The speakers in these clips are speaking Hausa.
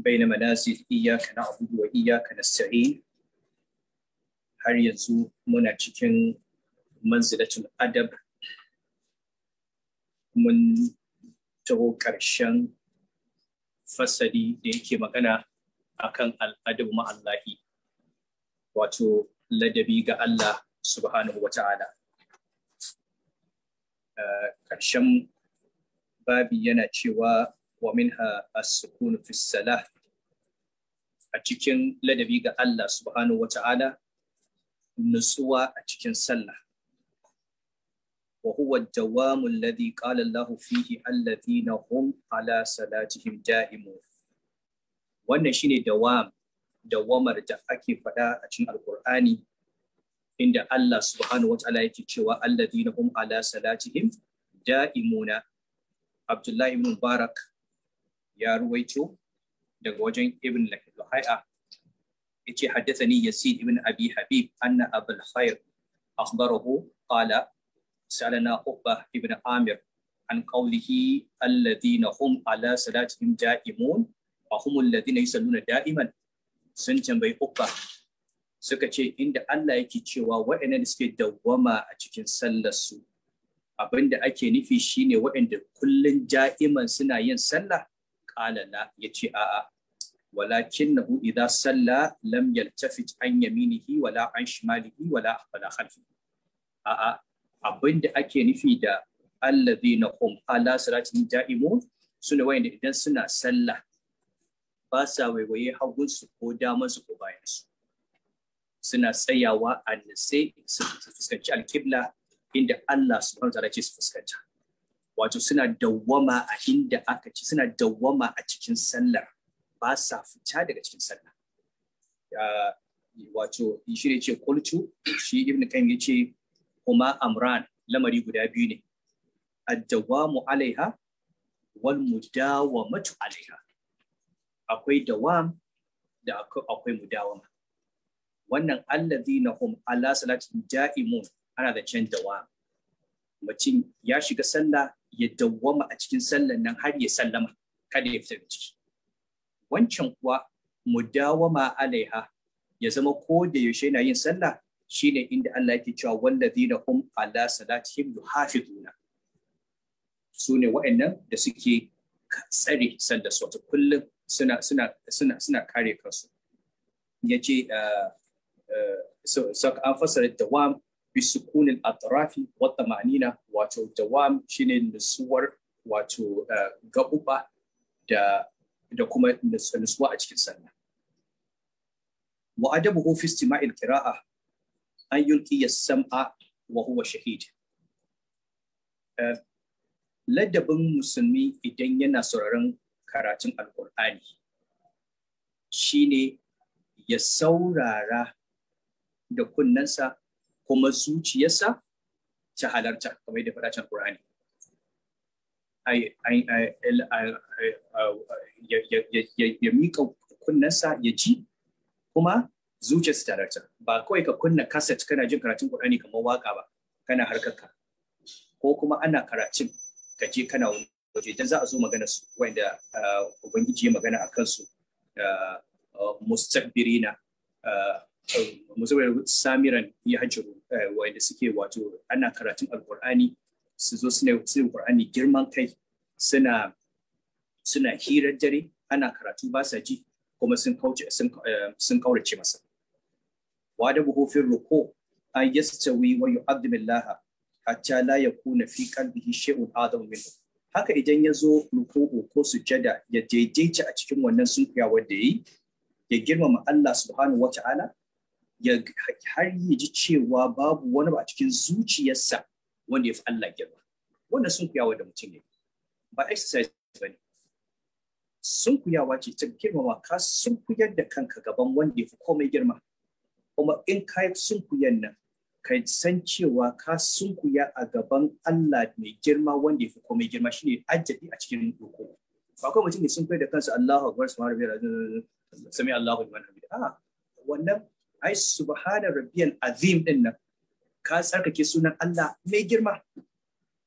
baina manazil iyyaka na'budu wa iyyaka nasta'in har yanzu muna cikin manzilatul adab mun taho ƙarshen fasali da yake magana akan al'adab ma'allahi wato ladabi ga Allah subhanahu wa ta'ala ƙarshen babi yana cewa wa minha as-sukun fi salah a cikin ladabi ga Allah subhanahu wa ta'ala nutsuwa a cikin sallah wa huwa ad-dawamu alladhi qala Allah fihi alladhina hum ala salatihim da'imun wannan shine dawam dawamar da ake faɗa a cikin alqur'ani inda Allah subhanahu wa ta'ala yake cewa alladhina hum ala salatihim da'imuna Abdullahi ibn Mubarak ya ruwaito daga wajen Ibn Lahiya yace haddathani Yazid ibn Abi Habib anna Abul Khair akhbarahu qala سألنا عقبة ابن عامر عن قوله الذين هم على صلاتهم دائمون وهم الذين يصلون دائما sun tambayi Uqba suka ce inda Allah yake cewa waɗannan da suke dawwama a cikin sallar su abinda ake nufi shine waɗanda kullun ja'iman suna yin sallah qala la yace a'a walakinahu idza salla lam yaltafit an yaminihi wala an shimalihi wala wala khalfihi a'a abinda ake nufi da allazina hum ala salatin ja'imun sune wayanda idan suna sallah ba sa waiwaye hagunsu ko damansu ko bayansu suna tsayawa a nitse su fuskanci alkibla inda Allah subhanahu wa ta'ala ce su fuskanta wato suna dawwama a inda aka ci suna dawwama a cikin sallar ba sa fita daga cikin sallah wato shi ne ce kultu shi ibn kan ya ce kuma amran lamari guda biyu ne ad-dawamu alaiha wal mudawamatu alaiha akwai dawam da akwai mudawama wannan allazina hum ala salatin ja'imun ana da can dawam mutum ya shiga sallah ya dawwama a cikin sallan nan har ya sallama kada ya fita ciki wancan kuwa mudawama alaiha ya zama ko da yaushe yana yin sallah shine inda Allah yake cewa wallazina hum ala salatihim yuhafizuna su ne wa'annan da suke tsare sallar su wata kullum suna suna suna suna kare kansu ya ce so an fasara dawam bi sukunin atrafi wa tamanina wato dawam shine nutsuwar wato gabuba da da kuma nutsuwa a cikin sallah wa adabuhu fi istima'il qira'a an yulqi as-sam'a wa huwa shahid ladabin musulmi idan yana sauraron karatun alkur'ani shine ya saurara da kunnensa kuma zuciyarsa ta halarta kamar yadda faɗa can Qur'ani ya miƙa kunnensa ya ji kuma zuciyarsa ta halarta ba kawai ka kunna kaset kana jin karatun Qur'ani kamar waka ba kana harkarka ko kuma ana karatun ka je kana waje idan za a zo magana su wanda ubangiji ya magana a kansu mustakbirina musamman samiran ya hajjiru wanda suke wato ana karatun alkur'ani su zo suna yin qur'ani girman kai suna suna hirar dare ana karatu ba sa ji kuma sun kauce sun kaurace masa wa da buhu fi ruku an yastawi wa yu'adhdhimu hatta la yakuna fi qalbihi shay'un adam minhu haka idan ya zo ruku'u ko sujada ya daidaita a cikin wannan sunkuyawa da yi ya girmama Allah subhanahu wa ta'ala ya har ya ji cewa babu wani ba a cikin zuciyarsa wanda ya fi Allah girma wannan sunkuyawa da mutum ne ba exercise ba ne sunkuyawa ce ta girmama ka sunkuyar da kanka gaban wanda ya fi komai girma kuma in ka yi sunkuyan nan ka san cewa ka sunkuya a gaban Allah mai girma wanda ya fi komai girma shine ajjabi a cikin doko ba kawai mutum ne sun kai da kansa Allahu akbar subhanahu wa ta'ala sami Allahu liman hamid a wannan ai subhana rabbiyal azim din nan ka tsarkake sunan Allah mai girma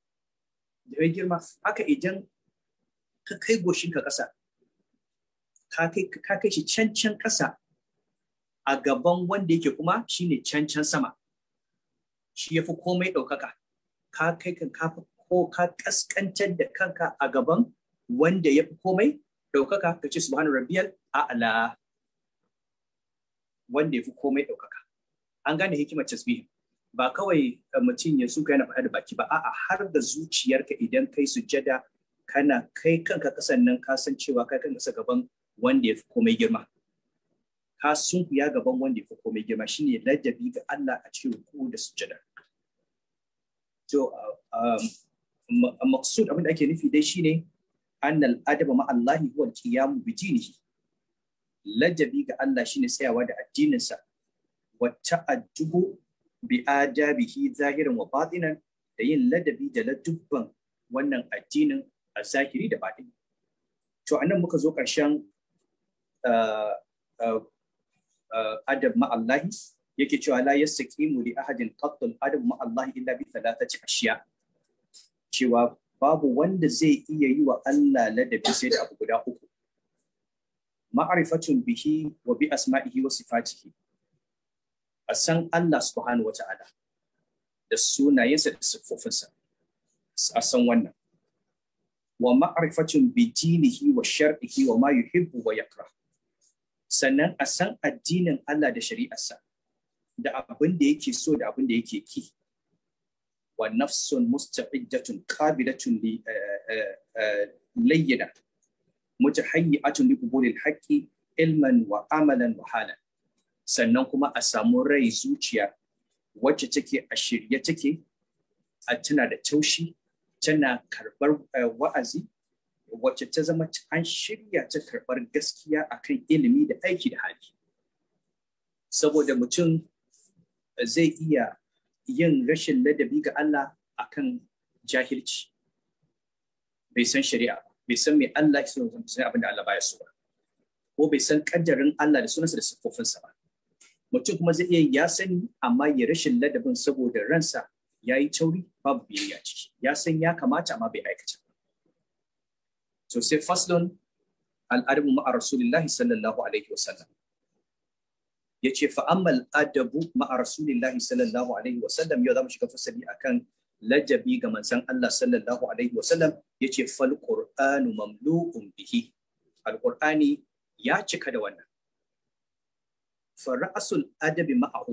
mai girma haka idan ka kai goshin ka kasa ka kai ka kai shi can can ƙasa a gaban wanda yake kuma shine can can sama shi yafi komai ɗaukaka ka kai kan ka ko ka kaskantar da kanka a gaban wanda yafi komai ɗaukaka ka ce subhanu rabbiyal a'la wanda yafi komai ɗaukaka an gane hikimar tasbih ba kawai mutum ya suka yana faɗa da baki ba a'a har da zuciyarka idan kai sujjada kana kai kanka kasan nan ka san cewa kai kanka kasa gaban wanda ya fi komai girma ka sunkuya gaban wanda ya fi komai girma shine ladabi ga Allah a cikin ruku da sujjada to maqsud abin da ake nufi dai shine annal adaba ma Allah huwa al-qiyam bi dinihi ladabi ga Allah shine tsayawa da addininsa wa ta'addubu bi adabihi zahiran wa batinan da yin ladabi da ladubban wannan addinin a zahiri da batini to anan muka zo ƙarshen adab ma'allahi yake cewa la yastaqimu li ahadin qattul adab ma'allahi illa bi thalathati ashiya cewa babu wanda zai iya yi wa Allah ladabi sai da abu guda uku ma'rifatun bihi wa bi asma'ihi wa sifatihi a san Allah subhanahu wa ta'ala da sunayensa da siffofinsa a san wannan wa ma'rifatun bi dinihi wa shar'ihi wa ma yuhibbu wa yakrah sannan a san addinin Allah da shari'arsa da abin da yake so da abin da yake ki wa nafsun musta'iddatun qabilatun li layyina mutahayyi'atun li qubulil haqqi ilman wa amalan wa halan sannan kuma a samu rai zuciya wacce take a shirye take a tana da taushi tana karbar wa'azi wacce ta zama an shirya ta karɓar gaskiya akan ilimi da aiki da hali saboda mutum zai iya yin rashin ladabi ga Allah akan jahilci bai san shari'a bai san me Allah ke so sai abin da Allah baya so ba ko bai san kaddarin Allah da sunansa da siffofinsa ba mutum kuma zai iya ya sani amma ya rashin ladabin saboda ransa ya yi tauri babu biyayya ciki ya san ya kamata amma bai aikata so sai faslun al'adabu ma'a rasulillahi sallallahu alaihi wasallam ya ce fa'ammal adabu ma'a rasulillahi sallallahu alaihi wasallam yau za mu shiga fasali akan lajabi ga manzon Allah sallallahu alaihi wasallam ya ce fal qur'anu mamlu'un bihi alqur'ani ya cika da wannan fa ra'sul adabi ma'ahu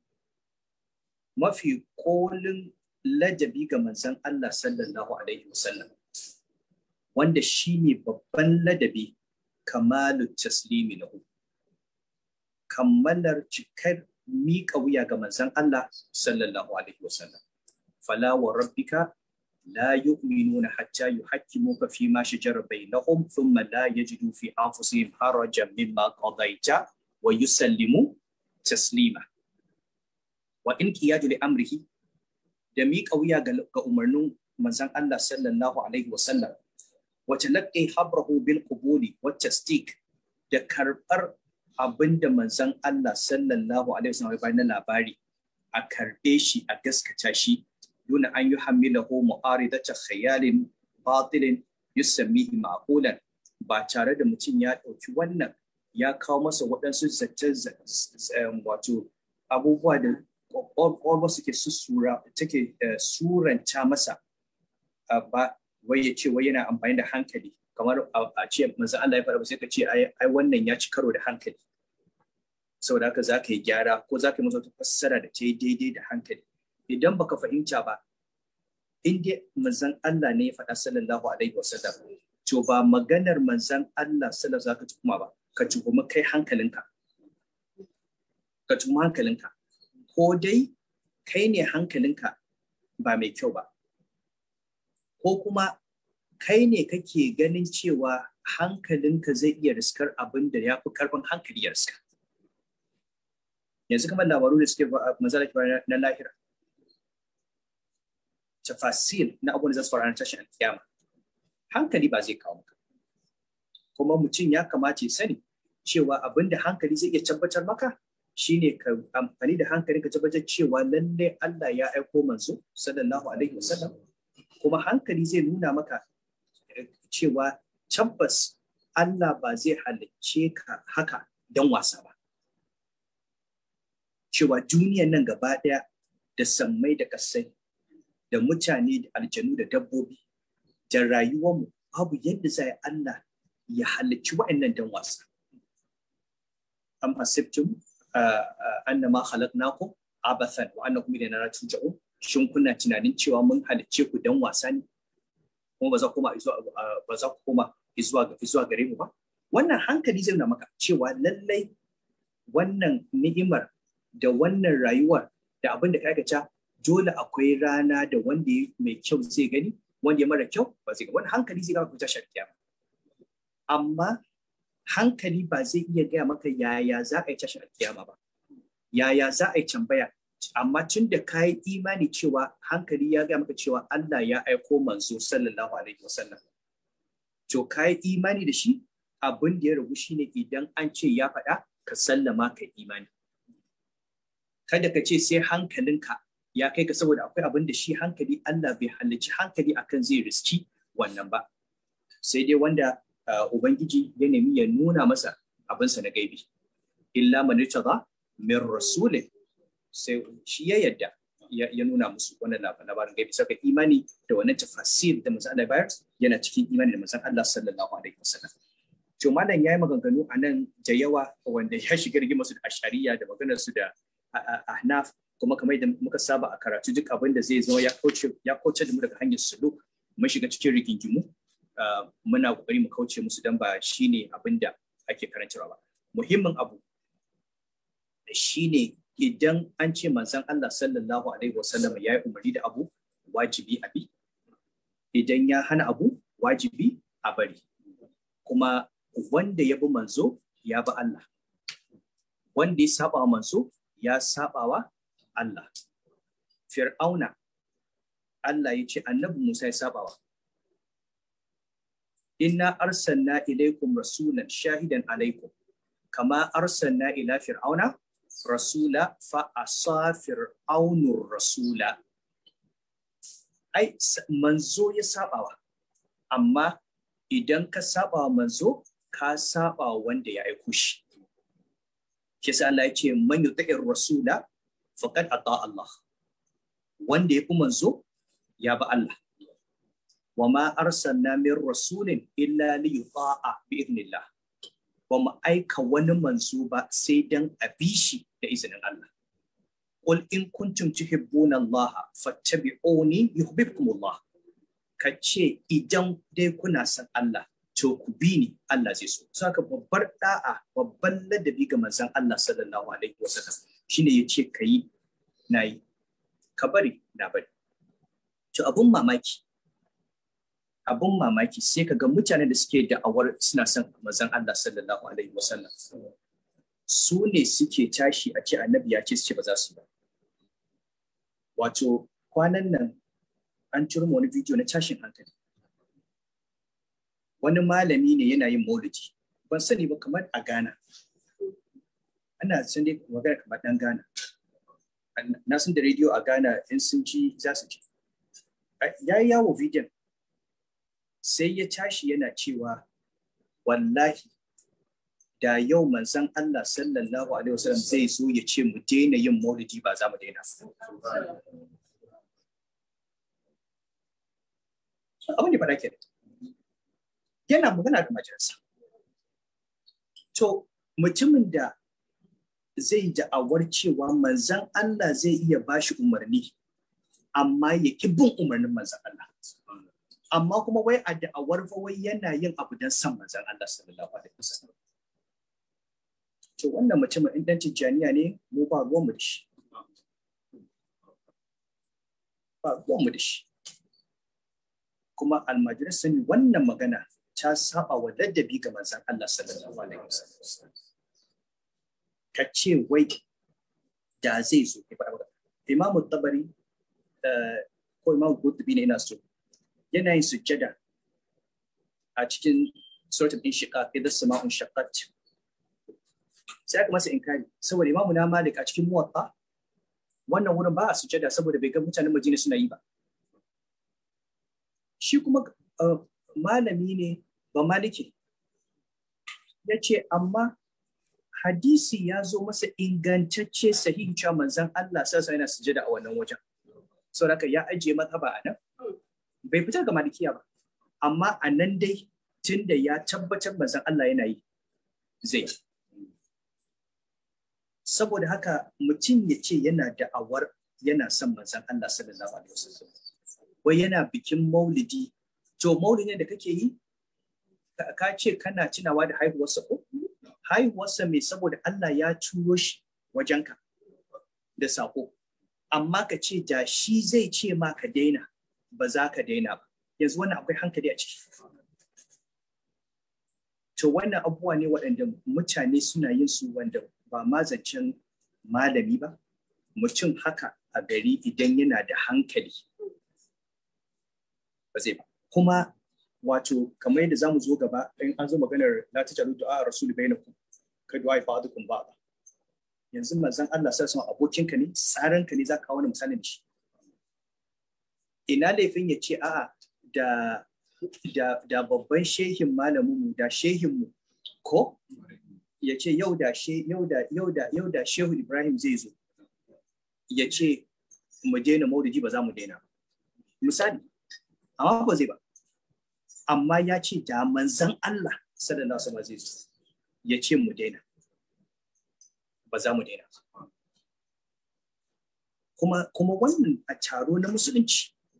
mafi kolin lajabi ga manzon Allah sallallahu alaihi wasallam wanda shi ne babban ladabi kamalu taslimi lahu kammalar cikar miƙa wuya ga manzon Allah sallallahu alaihi wasallam fala wa rabbika la yu'minuna hatta yuhakkimuka fi ma shajara bainahum thumma la yajidu fi anfusihim harajan mimma qadaita wa yusallimu taslima wa in qiyadu li amrihi da miƙa wuya ga umarnin manzon Allah sallallahu alaihi wasallam wace laƙi habrahu bil qubuli wa tasdiq da karɓar abinda manzon Allah sallallahu alaihi wasallam ya na labari a karɓe shi a gaskata shi duna an yi hamilahu mu'aridata khayalin batilin yusammihi ma'qulan ba tare da mutum ya ɗauki wannan ya kawo masa waɗansu zaton wato abubuwa da ƙwaƙwalwa suke susura take suranta masa ba wai ya ce wai yana amfani da hankali kamar a ce manzo Allah ya faɗa ba sai ka ce ai wannan ya ci karo da hankali saboda haka za ka yi gyara ko za ka yi masa wata fassara da ta yi daidai da hankali idan baka fahimta ba in dai manzon Allah ne ya faɗa sallallahu alaihi wasallam to ba maganar manzon Allah sallallahu za ka tuhuma ba ka tuhumi kai hankalinka ka tuhumi hankalinka ko dai kai ne hankalinka ba mai kyau ba ko kuma kai ne kake ganin cewa hankalinka zai iya riskar abin da ya fi karfin hankali ya riska yanzu kamar labaru da suke mazala na lahira tafasil na abubuwan da za su faru na tashin alkiyama hankali ba zai kawo maka kuma mutum ya kamata ya sani cewa abin da hankali zai iya tabbatar maka shine ka amfani da hankali ka tabbatar cewa lalle Allah ya aiko manzo sallallahu alaihi wasallam kuma hankali zai nuna maka cewa tabbas Allah ba zai halicce ka haka don wasa ba cewa duniyan nan gaba ɗaya da sammai da kasai da mutane da aljanu da dabbobi da rayuwarmu babu yadda za Allah ya halicci wa'annan don wasa am hasibtum annama khalaqnakum abathan wa annakum ilayna la turja'un shin kuna tunanin cewa mun halicce ku dan wasa ne kuma ba za ku koma ba za ku koma zuwa zuwa gare mu ba wannan hankali zai nuna maka cewa lallai wannan ni'imar da wannan rayuwar da abin da ka aikata dole akwai rana da wanda mai kyau zai gani wanda ya mara kyau ba zai ga wannan hankali zai ga ku tashar kiyama amma hankali ba zai iya gaya maka yaya za a yi tashar kiyama ba yaya za a yi tambaya amma tun da ka yi imani cewa hankali ya gaya maka cewa Allah ya aiko manzo sallallahu alaihi wasallam to ka yi imani da shi abin da ya ragu shine idan an ce ya faɗa ka sallama ka imani kada ka ce sai hankalinka ya kai ka saboda akwai abin da shi hankali Allah bai halicci hankali akan zai riski wannan ba sai dai wanda ubangiji ya nemi ya nuna masa abinsa na gaibi illa man ba min rasulin sai shi ya yadda ya nuna musu wannan labarin gaibi saka imani da wannan tafasir da manzon Allah bayar yana cikin imani da manzon Allah sallallahu alaihi wasallam to malam yayi maganganu a nan da yawa wanda ya shiga rigimar su da ashariya da maganar su da ahnaf kuma kamar da muka saba a karatu duk abin da zai zo ya kauce ya kauce da mu daga hanyar suluk mun shiga cikin rigingimu muna kokari mu kauce musu dan ba shine abin da ake karantarwa ba muhimmin abu shine idan an ce manzon Allah sallallahu alaihi wasallam ya yi umarni da abu wajibi a bi idan ya hana abu wajibi a bari kuma wanda ya bi manzo ya bi Allah wanda ya saba wa manzo ya saba wa Allah fir'auna Allah ya ce annabi Musa ya saba wa inna arsalna ilaikum rasulan shahidan alaikum kama arsalna ila fir'auna rasula fa asa fir'aunur rasula ai manzo ya sabawa amma idan ka sabawa manzo ka saba wanda ya aiko shi kisa Allah ya ce man yuti'ir rasula faqad ata Allah wanda ya fi manzo ya bi Allah wa ma arsalna min rasulin illa li yuta'a bi idnillah ba mu aika wani manzo ba sai dan a bi shi da izinin Allah qul in kuntum tuhibbuna Allah fattabi'uni yuhibbukum Allah kace idan dai kuna son Allah to ku bi ni Allah zai so saka babbar da'a babban ladabi ga manzon Allah sallallahu alaihi wasallam shine yace kai nayi ka bari na bari to abun mamaki abun mamaki sai ka ga mutanen da suke da'awar suna son manzon Allah sallallahu alaihi wasallam su ne suke tashi a ce annabi ya ce su ce ba za su ba wato kwanan nan an ciro wani bidiyo na tashin hankali wani malami ne yana yin maulidi ban sani ba kamar a Ghana ana san dai magana kamar dan Ghana na san da rediyo a Ghana in sun ji za su ji ya yi yawo bidiyon sai ya tashi yana cewa wallahi da yau manzon Allah sallallahu alaihi wasallam zai zo ya ce mu daina yin maulidi ba za mu daina abin da faɗa ke yana magana da majalisa to mutumin da zai da'awar cewa manzon Allah zai iya bashi umarni amma ya ki bin umarnin manzon Allah amma kuma wai a da'awar fa wai yana yin abu don san manzon Allah sallallahu alaihi wasallam to wannan mutumin in dan tijjaniya ne mu ba ruwan mu da shi ba ruwan mu da shi kuma almajirai sun wannan magana ta saba wa ladabi ga manzon Allah sallallahu alaihi wasallam ka ce wai da zai zo ya faɗa imamu tabari ko imamu kutubi ne ina so yana yin sujjada a cikin suratul inshiqaq idan sama'un shaqqat sai aka masa inkari saboda imamu na malik a cikin muwatta wannan wurin ba a sujjada saboda bai ga mutanen madina suna yi ba shi kuma malami ne ba maliki ya ce amma hadisi ya zo masa ingantacce sahihi cewa manzon Allah sassa yana sujada a wannan wajen saboda ya ajiye mazhaba a nan bai fitar ga malikiya ba amma a nan dai tunda ya tabbatar manzon Allah yana yi zai saboda haka mutum ya ce yana da'awar yana son manzon Allah sallallahu alaihi wasallam wai yana bikin maulidi to maulidin da kake yi ka ce kana tunawa da haihuwarsa ko haihuwarsa mai saboda Allah ya turo shi wajenka da sako amma ka ce da shi zai ce ma ka daina ba za ka daina ba yanzu wannan akwai hankali a ciki to wannan abubuwa ne waɗanda mutane suna yin su wanda ba ma zancen malami ba mutum haka a gari idan yana da hankali ba zai ba kuma wato kamar yadda zamu zo gaba in an zo maganar la tajalu du'a rasul bainakum ka du'a ba'dukum ba yanzu manzon Allah sai sama abokinka ne tsaranka ne zaka kawo wani misalin da shi ina laifin ya ce a'a da da da babban shehin malamin mu da shehin mu ko ya ce yau da she yau da yau da yau da shehu Ibrahim zai zo ya ce mu daina maulidi ba za mu daina misali amma ba zai ba amma ya ce da manzan Allah sallallahu alaihi wasallam zai zo ya ce mu daina ba za mu daina kuma kuma wannan a taro na musulunci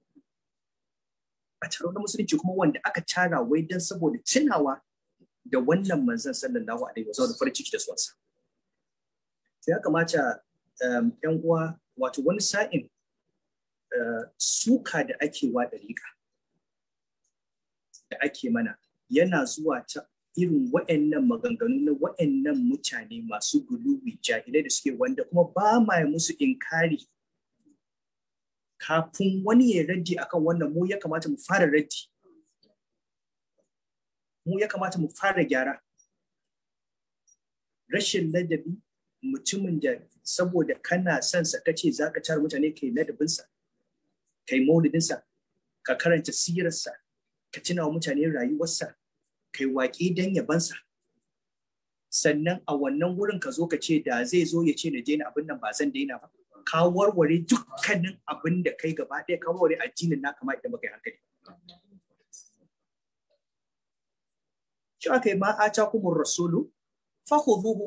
a taro na musulunci kuma wanda aka tara wai dan saboda tunawa da wannan manzan sallallahu alaihi wasallam da farin ciki da suwansa ya kamata yan uwa wato wani sa'in suka da ake wa dariƙa da ake mana yana zuwa ta irin wa'annan maganganu na wa'annan mutane masu guluwi jahilai da suke wanda kuma ba ma musu inkari kafin wani ya raddi akan wannan mu ya kamata mu fara raddi mu ya kamata mu fara gyara rashin ladabi mutumin da saboda kana son sa kace zaka tara mutane kai ladabinsa kai maulidinsa ka karanta sirarsa ka tuna wa mutane rayuwarsa kai waƙi don yabansa sannan a wannan wurin ka zo ka ce da zai zo ya ce na daina abin nan ba zan daina ba ka warware dukkanin abin da kai gaba ɗaya ka warware addinin na kama idan baka yi hankali shi aka yi ma a ta kuma rasulu fahuzuhu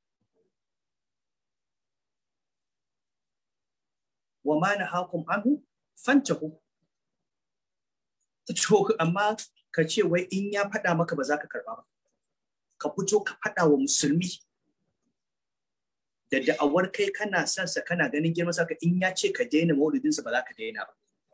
wa ma na hakum anhu fantahu to amma ka ce wai in ya faɗa maka ba za ka karɓa ba ka fito ka faɗa wa musulmi da da'awar kai kana son sa kana ganin girman saka in ya ce ka daina maulidinsa ba za ka daina ba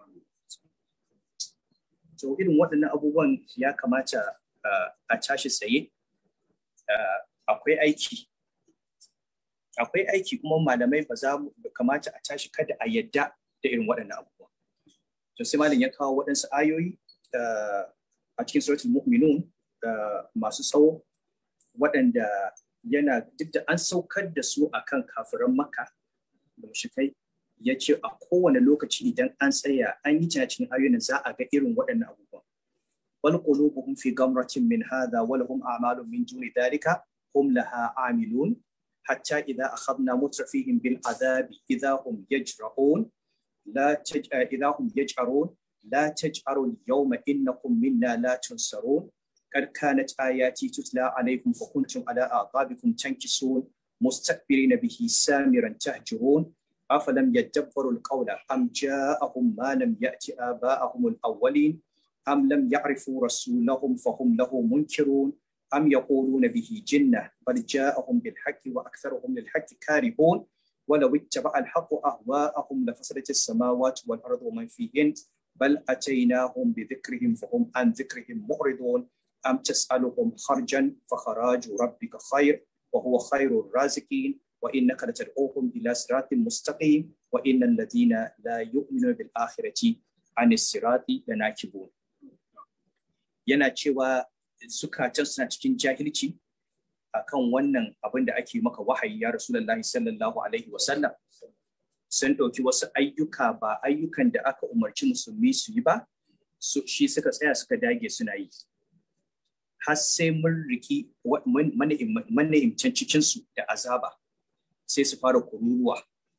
to irin waɗannan abubuwan ya kamata a tashi tsaye akwai aiki akwai aiki kuma malamai ba za mu kamata a tashi kada a yadda da irin waɗannan abubuwa to sai malam ya kawo waɗansu ayoyi a cikin suratul mu'minun masu tsawo waɗanda yana duk da an saukar da su akan kafiran makka da mushrikai ya ce a kowane lokaci idan an tsaya an yi cikin ayoyin za a ga irin waɗannan abubuwa wal qulubuhum fi gamratin min hadha wa lahum a'malun min duni dhalika hum laha amilun hatta idha akhadna mutrafihim bil adabi idha hum yajra'un la idha hum yaj'arun لا تجأروا اليوم إنكم منا لا تنصرون قد كانت آياتي تتلى عليكم فكنتم على أعقابكم تنكسون مستكبرين به سامرا تهجرون أفلم يدبروا القول أم جاءهم ما لم يأت آباءهم الأولين أم لم يعرفوا رسولهم فهم له منكرون أم يقولون به جنة بل جاءهم بالحق وأكثرهم للحق كارهون ولو اتبع الحق أهواءهم لفسدت السماوات والأرض ومن فيهن بل أتيناهم بذكرهم فهم عن ذكرهم معرضون أم تسألهم خرجا فخراج ربك خير وهو خير الرازقين وإنك لتدعوهم إلى صراط مستقيم وإن الذين لا يؤمنون بالآخرة عن الصراط لناكبون yana cewa zukatan suna cikin jahilci akan wannan abin da ake maka wahayi ya rasulullahi sallallahu alaihi wasallam sun ɗauki wasu ayyuka ba ayyukan da aka umarci musulmi su yi ba shi suka tsaya suka dage suna yi har sai mun riki mana'imcin cikinsu da azaba sai su fara kururuwa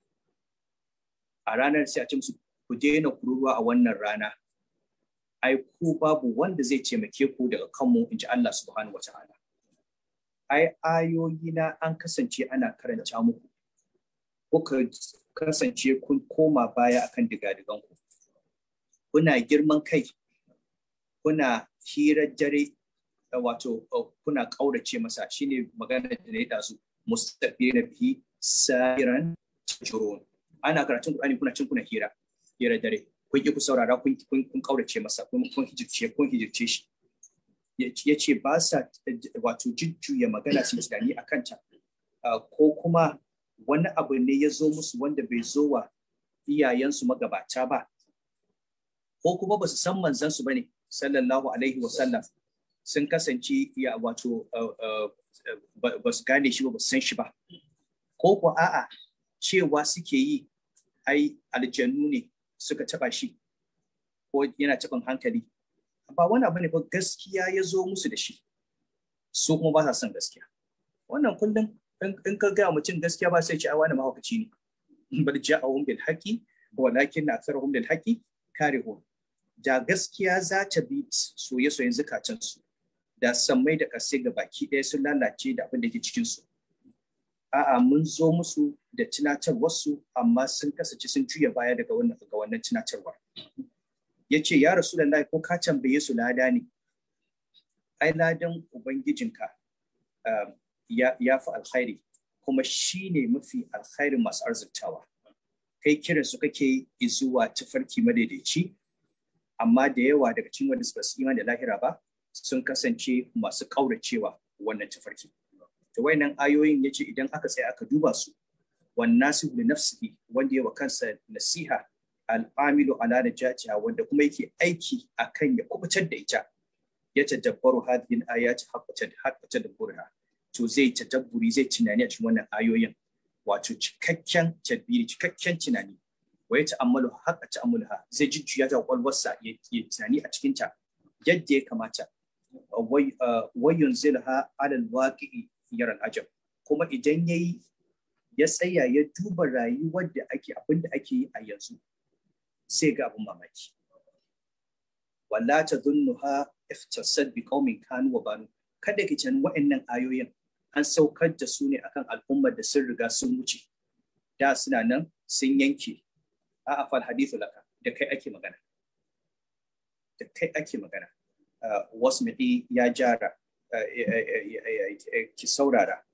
a ranar sai a ce musu ku daina kururuwa a wannan rana ai ku babu wanda zai taimake ku daga kanmu in ji Allah subhanahu wata'ala ai ayoyi na an kasance ana karanta muku kuka kasance kun koma baya akan digadigan ku kuna girman kai kuna hirar dare wato kuna ƙaurace masa shine magana da ya dazu mustaqbina bihi sa'iran tajurun ana karatun Qur'ani kuna cin kuna hira hira dare kun ki ku saurara kun kun ƙaurace masa kun kun hijirce kun hijirce shi ya ce ba sa wato jujjuya magana su tunani a kanta ko kuma wani abu ne ya zo musu wanda bai zo wa iyayensu magabata ba ko kuma ba su san manzansu ba ne sallallahu alaihi wa sallam sun kasance ya wato ba su gane shi ba ba su san shi ba ko ko a'a cewa suke yi ai aljannu ne suka taba shi ko yana taɓin hankali ba wani abu ne ba gaskiya ya zo musu da shi su kuma ba sa son gaskiya wannan kullum in ka gaya mutum gaskiya ba sai ce a wani mahaukaci ne bal ja'ahum bil haqi walakin aktharuhum lil haqi karihun da gaskiya za ta bi soye-soyen zukatan su da sammai da kasai ga baki ɗaya sun lalace da abin da ke cikin su a'a mun zo musu da tunatarwar su amma sun kasance sun juya baya daga wannan daga wannan tunatarwar yace ya rasulullahi ko ka tambaye su lada ne ai ladan ubangijinka ya fi alkhairi kuma shi ne mafi alkhairin masu arziktawa kai kiran su kake zuwa tafarki madaidaici amma da yawa daga cikin wanda suka su da lahira ba sun kasance masu kauracewa wannan tafarki to wayannan ayoyin yace idan aka tsaya aka duba su wan nasihu li nafsihi wanda yawa kansa nasiha al'amilu ala najatiha wanda kuma yake aiki akan ya kubutar da ita ya tadabbaru hadhihi al-ayati haqqa tadabburha to zai tadabburi zai tunani a cikin wannan ayoyin wato cikakken tadbiri cikakken tunani wa ya ta'ammalu haqqa ta'ammulha zai jujjuya ta kwalwarsa ya tunani a cikin ta yadda ya kamata wa yunzilha ala al-waqi'i yaran ajab kuma idan yayi ya tsaya ya duba rayuwar da ake abin da ake yi a yanzu sai ga abin mamaki wala tadhunnuha iftasad bi qaumin kanu wa banu kada ki can wa'annan ayoyin an saukar da su ne akan al'ummar da sun riga sun wuce da suna nan sun yanke a afal hadithu laka da kai ake magana da kai ake magana wasu ya jara ki saurara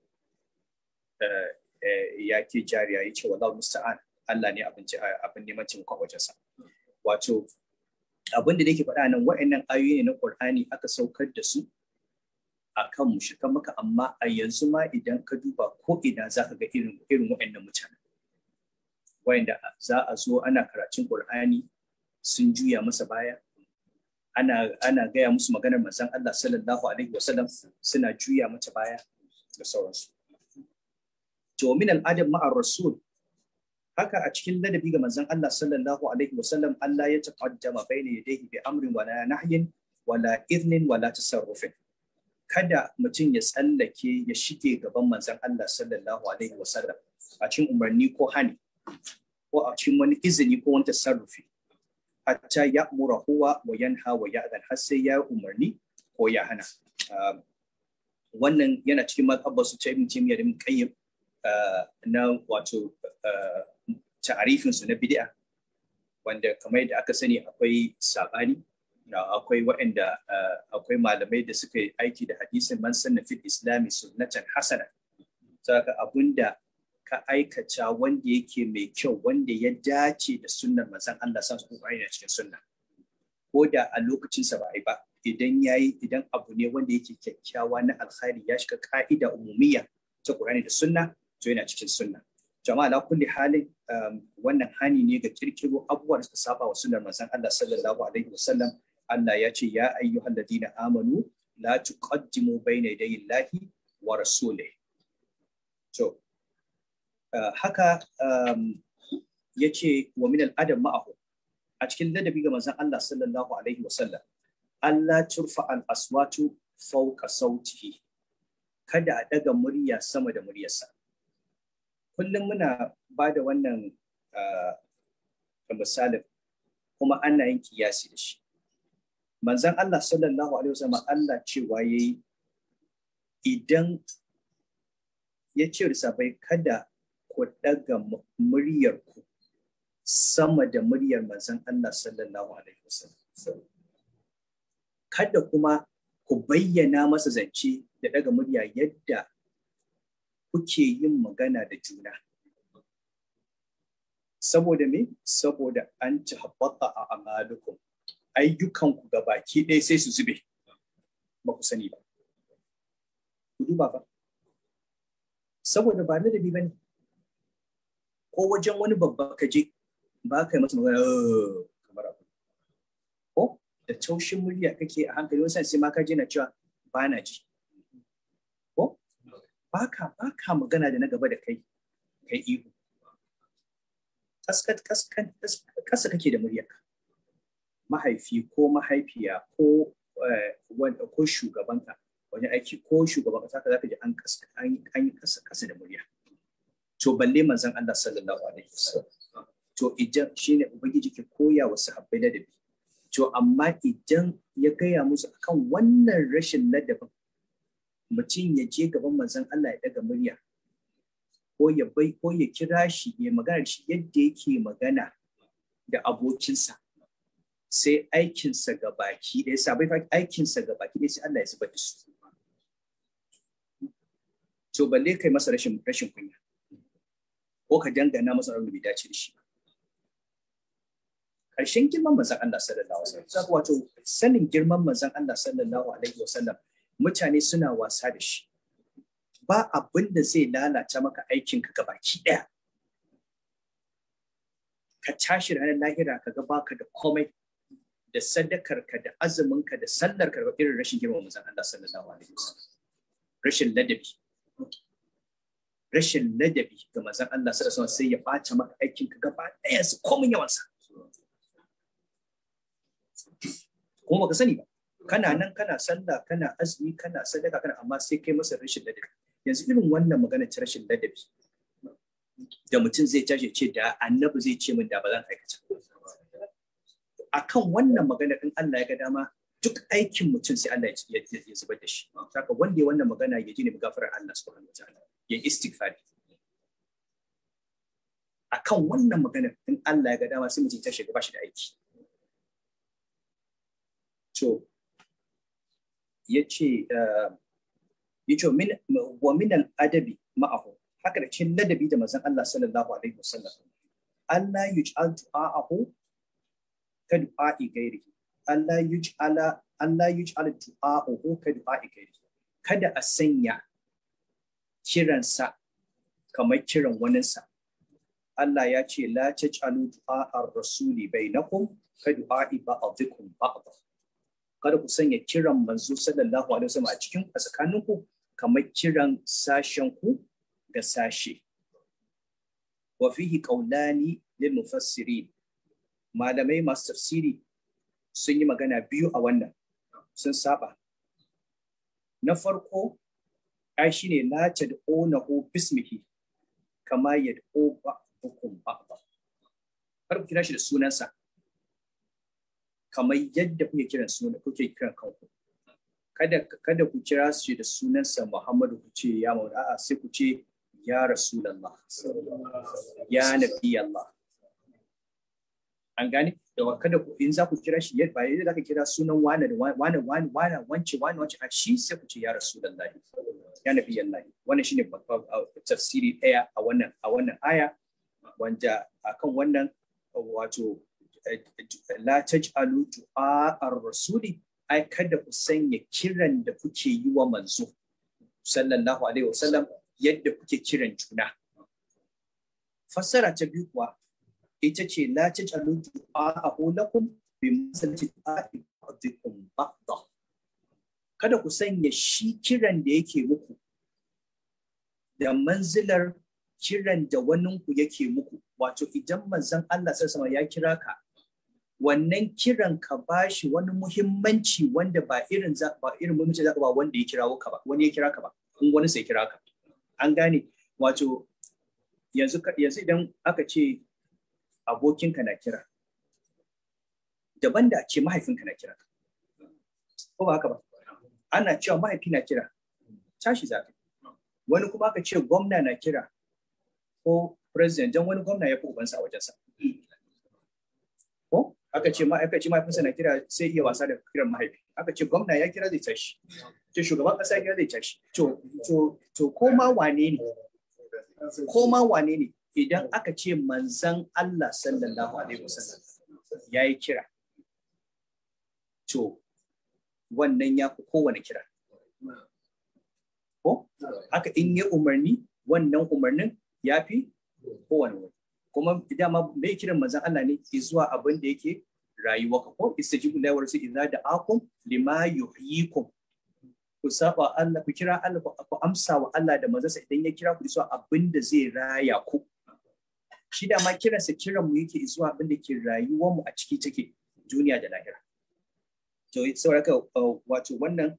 ya ke jariya ya ce wallahu musta'an Allah ne abin neman taimakon wajensa wato abin da nake faɗa nan wa'annan ayoyi ne na Qur'ani aka saukar da su akan mushrikan maka amma a yanzu ma idan ka duba ko ina za ka ga irin irin wa'annan mutane wa'anda za a zo ana karatun Qur'ani sun juya masa baya ana ana gaya musu maganar manzon Allah sallallahu alaihi wasallam suna juya mata baya da sauransu to min al-adab ma'ar rasul haka a cikin ladabi ga manzon Allah sallallahu alaihi wasallam Allah ya taqaddama baina yadayhi bi amrin wala nahyin wala idnin wala tasarrufin kada mutum ya tsallake ya shige gaban manzon Allah sallallahu alaihi wasallam a cikin umarni ko hani ko a cikin wani izini ko wani tasarrufi hatta ya mura huwa wa yanha wa ya'dan har sai ya umarni ko ya hana wannan yana cikin mazhabar su ta ibn Taymiyyah da Ibn Qayyim na wato ta'arifin su na bid'a wanda kamar da aka sani akwai sabani akwai waɗanda akwai malamai da suka yi aiki da hadisin man sanna fil islami sunnatan hasana saka abunda ka aikata wanda yake mai kyau wanda ya dace da sunnar manzon Allah sa su a cikin sunna ko da a lokacin sa ba ai ba idan yayi idan abu ne wanda yake kyakkyawa na alkhairi ya shiga ka'ida umumiyya ta Qur'ani da sunna to yana cikin sunna jama'a la kulli halin wannan hani ne ga kirkiro abubuwa da suka saba wa sunnar manzon Allah sallallahu alaihi wasallam Allah ya ce ya ayyuhal ladina amanu la tuqaddimu bayna yaday Allahi wa rasulih to haka yace wa min al-adam ma'ahu a cikin ladabi ga manzon Allah sallallahu alaihi wasallam Allah turfa al-aswatu fauka sauti kada a daga murya sama da muryarsa kullum muna ba da wannan misalin kuma ana yin kiyasi da shi manzon Allah sallallahu alaihi wasallam Allah cewa yayi idan ya ce sabai kada ku daga muryar ku sama da muryar manzon Allah sallallahu alaihi wasallam kada kuma ku bayyana masa zance da daga murya yadda kuke yin magana da juna saboda me saboda an ci habbata a amalukum ayyukanku ga baki ɗaya sai su zube ba ku sani ba ku duba ba saboda ba ladabi ba ne ko wajen wani babba ka je ba ka yi masa magana kamar abu ko da taushin murya kake a hankali wani sai ma ka je na cewa ba na ji ko ba ka ba ka magana da na gaba da kai kai ihu kasa kake da muryarka mahaifi ko mahaifiya ko ko shugabanka wani aiki ko shugaban kasa ka zaka ji an an yi kasa kasa da murya to balle manzon Allah sallallahu alaihi wasallam to idan shine ubangiji ke koya wa sahabbai ladabi to amma idan ya gaya musu akan wannan rashin ladabin mutum ya je gaban manzon Allah ya daga murya ko ya bai ko ya kira shi ya magana shi yadda yake magana da abokinsa sai aikinsa ga baki ɗaya sabai aikinsa ga baki ɗaya sai Allah ya zubar da su to balle kai masa rashin rashin kunya ko ka dangana masa wanda bai dace da shi ƙarshen girman manzon Allah sallallahu alaihi wasallam wato sanin girman manzon Allah sallallahu alaihi wasallam mutane suna wasa da shi ba abin da zai lalata maka aikinka ga baki ɗaya ka tashi ranar lahira ka ga baka da komai da sadakarka da azuminka da sallarka da irin rashin girman manzon Allah sallallahu alaihi wasallam rashin ladabi rashin ladabi ga manzon Allah sallallahu alaihi sai ya bata maka aikin ka gaba ɗaya su komin yawan sa kuma baka sani ba kana nan kana sallah kana azumi kana sadaka kana amma sai kai masa rashin ladabi yanzu irin wannan magana ta rashin ladabi da mutum zai tashi ce da annabi zai ce min da ba zan aikata akan wannan magana din Allah ya ga dama duk aikin mutum sai Allah ya zubar da shi saka wanda ya wannan magana ya ji ne gafarar Allah subhanahu wataala ya istighfar akan wannan magana in Allah ya ga dama sai mutum ta shiga bashi da aiki to yace yace min wa min al adabi ma'ahu haka da cikin ladabi da manzon Allah sallallahu alaihi wasallam Allah yuj'al du'a'ahu ka du'a'i gairihi Allah yuj'ala Allah yuj'ala du'a'uhu ka du'a'i gairihi kada a sanya kiransa kamar kiran waninsa Allah ya ce la taj'alu du'a'ar rasuli bainakum ka du'a'i ba'dikum ba'd kada ku sanya kiran manzo sallallahu alaihi wasallam a cikin a tsakaninku kamar kiran sashen ku ga sashe wa fihi qawlani lil mufassirin malamai masu tafsiri sun yi magana biyu a wannan sun saba na farko ai shine la tad'unahu bismihi kama yad'u ba'dukum ba'da kar ku kira shi da sunansa kamar yadda kuke kiran sunan kuke kiran kanku kada kada ku kira shi da sunansa Muhammadu ku ce ya maula a'a sai ku ce ya rasulullah ya nabi Allah an gane da kada ku in za ku kira shi ba yadda za ka kira sunan wane da wane wane wane wance wane wance a shi sai ku ce ya rasulullah ya nabi Allah wannan shine tafsiri daya a wannan a wannan aya wanda akan wannan wato la taj'alu du'a ar-rasuli ai kada ku sanya kiran da kuke yi wa manzo sallallahu alaihi wasallam yadda kuke kiran juna fassara ta biyu kuwa ita ce la taj'alu du'a'ahu lakum bi masalati du'a'i ba'dikum ba'da kada ku sanya shi kiran da yake muku da manzilar kiran da waninku yake muku wato idan manzon Allah sallallahu ya kira ka wannan kiran ka bashi wani muhimmanci wanda ba irin ba irin muhimmanci zaka ba wanda ya kirawo ka ba wani ya kira ka ba in wani sai kira ka an gane wato yanzu yanzu idan aka ce abokinka na kira daban da ce mahaifinka na kira ko ba haka ba ana cewa mahaifi na kira tashi zafi wani kuma aka ce gwamna na kira ko president don wani gwamna ya fi ubansa a wajensa ko aka ce aka ce mahaifinsa na kira sai iya wasa da kiran mahaifi aka ce gwamna ya kira zai tashi ce shugaban kasa ya kira zai tashi to to to ko ma wane ne ko ma wane ne idan aka ce manzan Allah sallallahu alaihi wasallam ya yi kira to wannan ya fi kowane kira ko haka in yi umarni wannan umarnin ya fi kowane wani kuma dama mai kiran manzan Allah ne zuwa abin da yake rayuwa ka ko istajibu la warsu idza da'akum lima yuhyikum ku saba Allah ku kira Allah ku amsa wa Allah da manzansa idan ya kira ku zuwa abin da zai raya ku shi da ma kiransa kiran mu yake zuwa abin da ke rayuwar mu a ciki take duniya da lahira to saboda wato wannan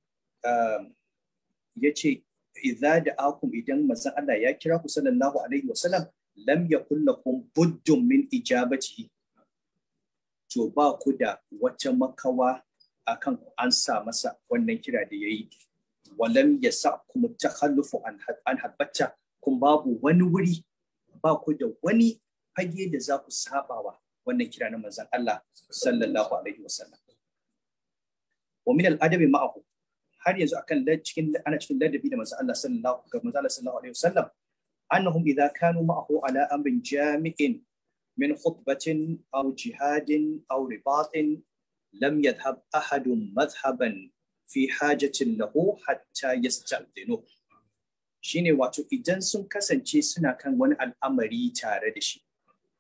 ya ce idza da'akum idan manzon Allah ya kira ku sallallahu alaihi wasallam lam yakun lakum buddun min ijabatihi to ba ku da wata makawa akan an sa masa wannan kira da yayi walam yasa kuma takhallufu an an habbata kun babu wani wuri ba ku da wani fage da za ku sabawa wannan kira na manzon Allah sallallahu alaihi wasallam wa min al-adabi ma'ahu har yanzu akan cikin ana cikin ladabi da manzon Allah sallallahu alaihi wasallam أنهم إذا كانوا معه على أمر جامع من خطبة أو جهاد أو رباط لم يذهب أحد مذهبا في حاجة له حتى يستأذنه shine wato idan sun kasance suna kan wani al'amari tare da shi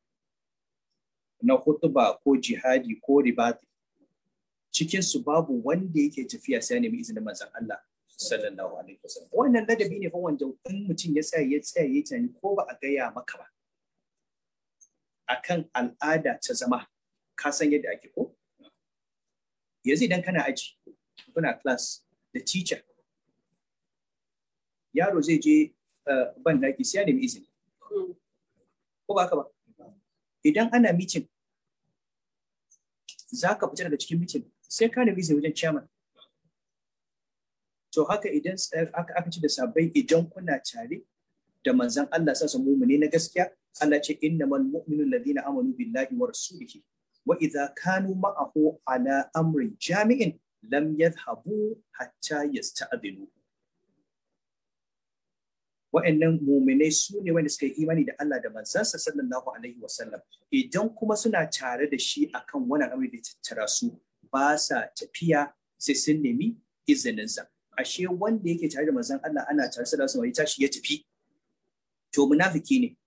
na hutuba ko jihadi ko ribati cikin su babu wanda yake tafiya sai nemi izinin manzon Allah sallallahu alaihi wasallam wannan ladabi ne fa wanda in mutum ya tsaya ya tsaya ya tunani ko ba a gaya maka ba akan al'ada ta zama ka san yadda ake ko yanzu idan kana aji kuna class da teacher yaro zai je ban daki sai ya nemi izini ko ba ka ba idan ana meeting za ka fita daga cikin meeting sai ka nemi izini wajen chairman to haka idan aka ci da sabai idan kuna tare da manzan Allah sa su mumune na gaskiya Allah ce innamal mu'minu alladhina amanu billahi wa rasulihi wa idza kanu ma'ahu ala amrin jami'in lam yadhhabu hatta yasta'dinu wa'annan muminai su ne wanda suka yi imani da Allah da manzansa sallallahu alaihi wasallam idan kuma suna tare da shi akan wani amri da tattara su ba sa tafiya sai sun nemi izininsa ashe wanda yake tare da manzon Allah ana tare da su ya tashi ya tafi to munafiki ne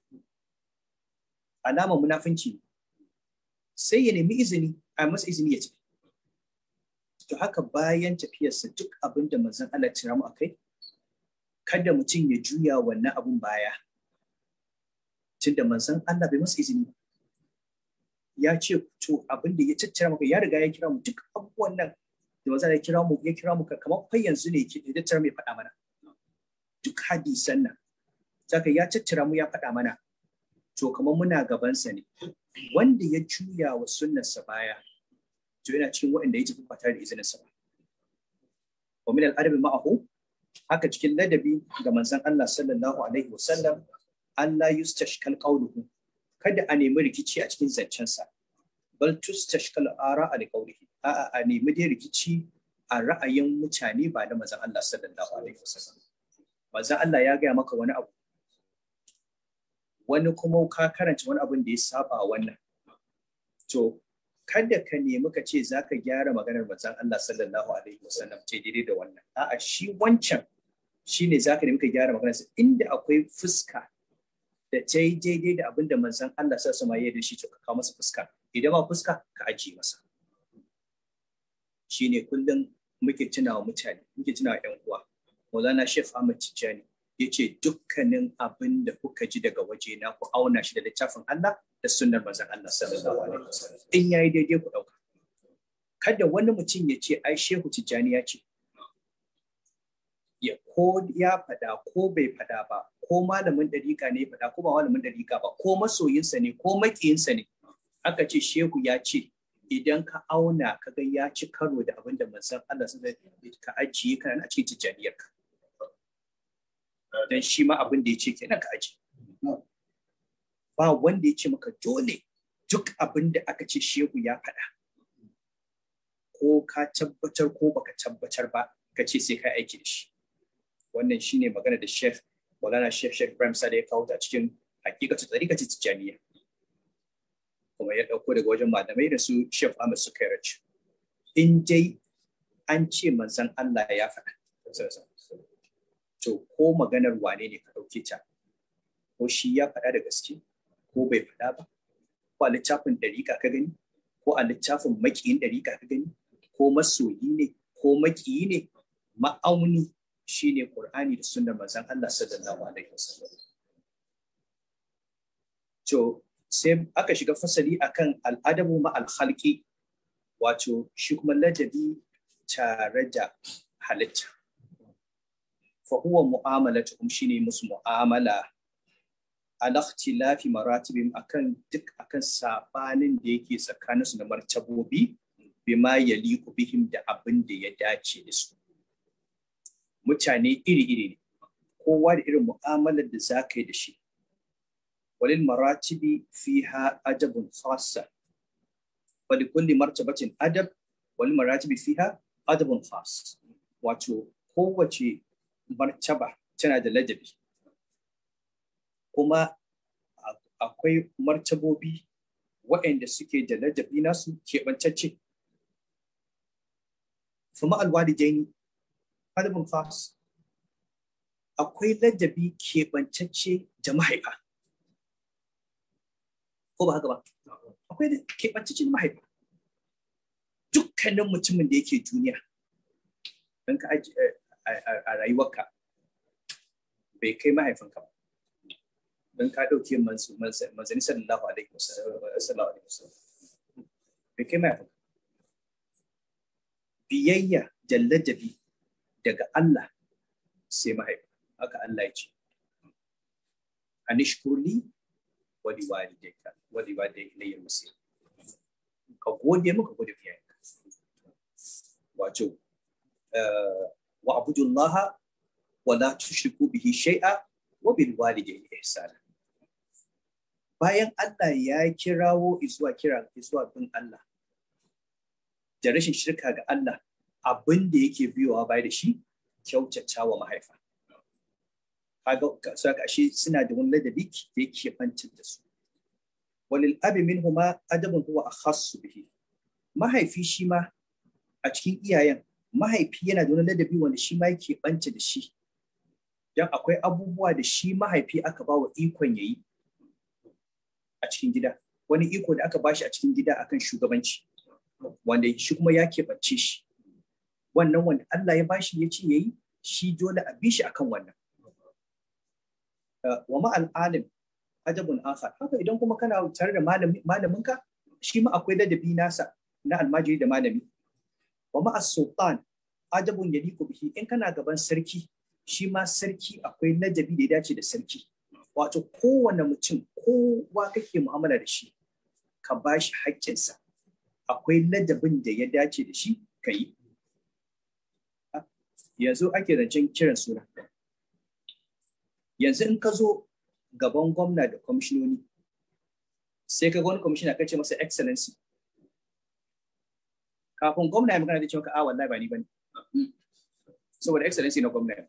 alamar munafinci sai ya nemi izini a masa izini ya tafi to haka bayan tafiyarsa duk abin da manzon Allah ya tira mu akai kada mutum ya juya wannan abun baya tunda manzon Allah bai masa izini ya ce to abin da ya tattara maka ya riga ya kira mu duk abubuwan nan da maza ya kira mu ya kira mu kamar kai yanzu ne ke tattara mai faɗa mana duk hadisan nan saka ya tattara mu ya faɗa mana to kamar muna gabansa ne wanda ya juya wa sunnarsa baya to yana cikin waɗanda ya tafi ba tare da izinin sa ba wa min al-adabi ma'ahu haka cikin ladabi ga manzon Allah sallallahu alaihi wasallam Allah yustashkal qawluhu kada a nemi rikici a cikin zancensa bal tustashkal ara a qawlihi a'a a nemi dai rikici a ra'ayin mutane ba da manzon Allah sallallahu alaihi wasallam manzon Allah ya gaya maka wani abu wani kuma ka karanta wani abin da ya saba wannan to kada ka nemi ka ce za ka gyara maganar manzon Allah sallallahu alaihi wasallam ce daidai da wannan a'a shi wancan shine za ka nemi ka gyara maganar inda akwai fuska da ta yi daidai da abin da manzon Allah sallallahu alaihi wasallam ya da shi to ka kawo masa fuska idan ba fuska ka ajiye masa shine kullum muke tunawa mutane muke tunawa yan uwa Maulana Sheikh Ahmad Tijjani ya ce dukkanin abin da kuka ji daga waje na ku auna shi da littafin Allah da sunnar manzon Allah sallallahu alaihi wasallam in yayi daidai ku dauka kada wani mutum ya ce ai shehu tijjani ya ce ya ko ya faɗa ko bai faɗa ba ko malamin dariƙa ne faɗa ko ba malamin dariƙa ba ko masoyinsa ne ko maƙiyinsa ne aka ce shehu ya ce idan ka auna ka ga ya ci karo da abin da manzon Allah sun ka ajiye kana a cikin tijjaniyar ka dan shi ma abin da ya ce kenan ka ajiye ba wanda ya ce maka dole duk abin da aka ce shehu ya faɗa ko ka tabbatar ko baka tabbatar ba ka ce sai ka aiki da shi wannan shine magana da Sheikh Maulana Sheikh Sheikh Ibrahim Sale ya kawo ta cikin hakikatu tsarikati tijjaniya kuma ya dauko daga wajen malamai da su Sheikh Ahmad Sukairaj in dai an ce manzon Allah ya faɗa to ko maganar wane ne ka dauke ta ko shi ya faɗa da gaske ko bai faɗa ba ko a littafin ɗariƙa ka gani ko a littafin makiyin ɗariƙa ka gani ko masoyi ne ko makiyi ne ma'auni shine Qur'ani da sunnar manzon Allah sallallahu alaihi wasallam to sai aka shiga fasali akan al'adabu ma al-khalqi wato shi kuma ladabi tare da halitta fa huwa mu'amalatuhum shine musu mu'amala ala ikhtilafi maratibim akan duk akan sabanin da yake tsakaninsu da martabobi bima yaliku bihim da abin da ya dace da su mutane iri-iri ne kowa da irin mu'amalar da za ka yi da shi walil maratibi fiha adabun khassa wali kulli martabatin adab walil maratibi fiha adabun khass wato kowace martaba tana da ladabi kuma akwai martabobi waɗanda suke da ladabi nasu keɓantacce fama alwalidaini adabin khas akwai ladabi keɓantacce da mahaifa ko ba haka ba akwai keɓantacce da mahaifa dukkanin mutumin da yake duniya don ka a rayuwarka bai kai mahaifinka ba don ka ɗauke manzani sallallahu alaihi wasallam bai kai mahaifinka biyayya da ladabi daga Allah sai mahaifa haka Allah ya ce anishkurli wa liwalidayka wa liwalidayka ilayya masir ka gode muka gode iyayenka wato wa abudullaha wa la tushriku bihi shay'a wa bil walidayni ihsana bayan Allah ya kirawo izuwa kira izuwa bin Allah da rashin shirka ga Allah abin da yake biyowa baya da shi kyautata wa mahaifa. Kaga saka ashe suna da wani ladabi da yake bantin da su. Walil abi min huma adabun huwa akhassu bihi. Mahaifi shi ma a cikin iyayen mahaifi yana da wani ladabi wanda shi ma yake banta da shi. Dan akwai abubuwa da shi mahaifi aka ba wa ikon yayi a cikin gida. Wani iko da aka bashi a cikin gida akan shugabanci. Wanda shi kuma ya keɓance shi. wannan wanda Allah ya bashi ya ce yayi shi dole a bi shi akan wannan wa ma alim ajabun akhar haka idan kuma kana tare da malamin ka shi ma akwai ladabi nasa na almajiri da malami wa ma as-sultan ajabun yaliku bihi in kana gaban sarki shi ma sarki akwai ladabi da ya dace da sarki wato kowane mutum kowa kake mu'amala da shi ka bashi haƙƙinsa akwai ladabin da ya dace da shi ka yi yanzu ake zancen kiran suna yanzu in ka zo gaban gwamna da kwamishinoni sai ka wani kwamishina ka ce masa excellency kafin gwamna ya magana da cewa a wallahi ba ni bane saboda excellency na gwamna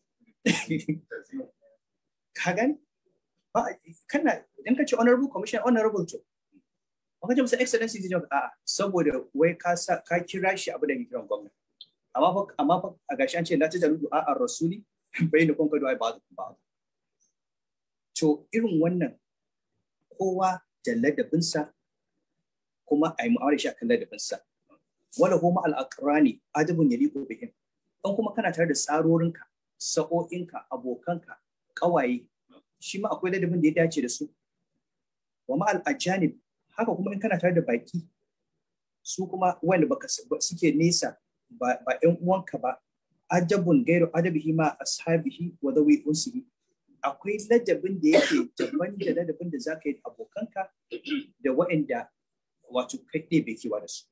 ka gani ba kana idan ka ce honorable commissioner honorable to ba ka ce masa excellency zai ce a'a saboda wai ka ka kira shi abu da ke kiran gwamna amma fa amma fa a gashi an ce la tajalu du'a ar-rasuli bayna kun ka du'a ba ba to irin wannan kowa da ladabinsa kuma a yi mu'amala shi akan ladabinsa wala kuma al-aqrani adabun yaliqu bihim dan kuma kana tare da tsarorinka sa'o'inka abokanka kawaye shi ma akwai ladabin da ya dace da su wa ma al-ajanib haka kuma in kana tare da baki su kuma wanda baka suke nesa ba ba ƴan uwanka ba ajabun gairu adabihi ma ashabihi wa dawi unsihi akwai ladabin da yake daban da ladabin da zaka yi abokanka da waɗanda wato kai ɗaya bai kewa da su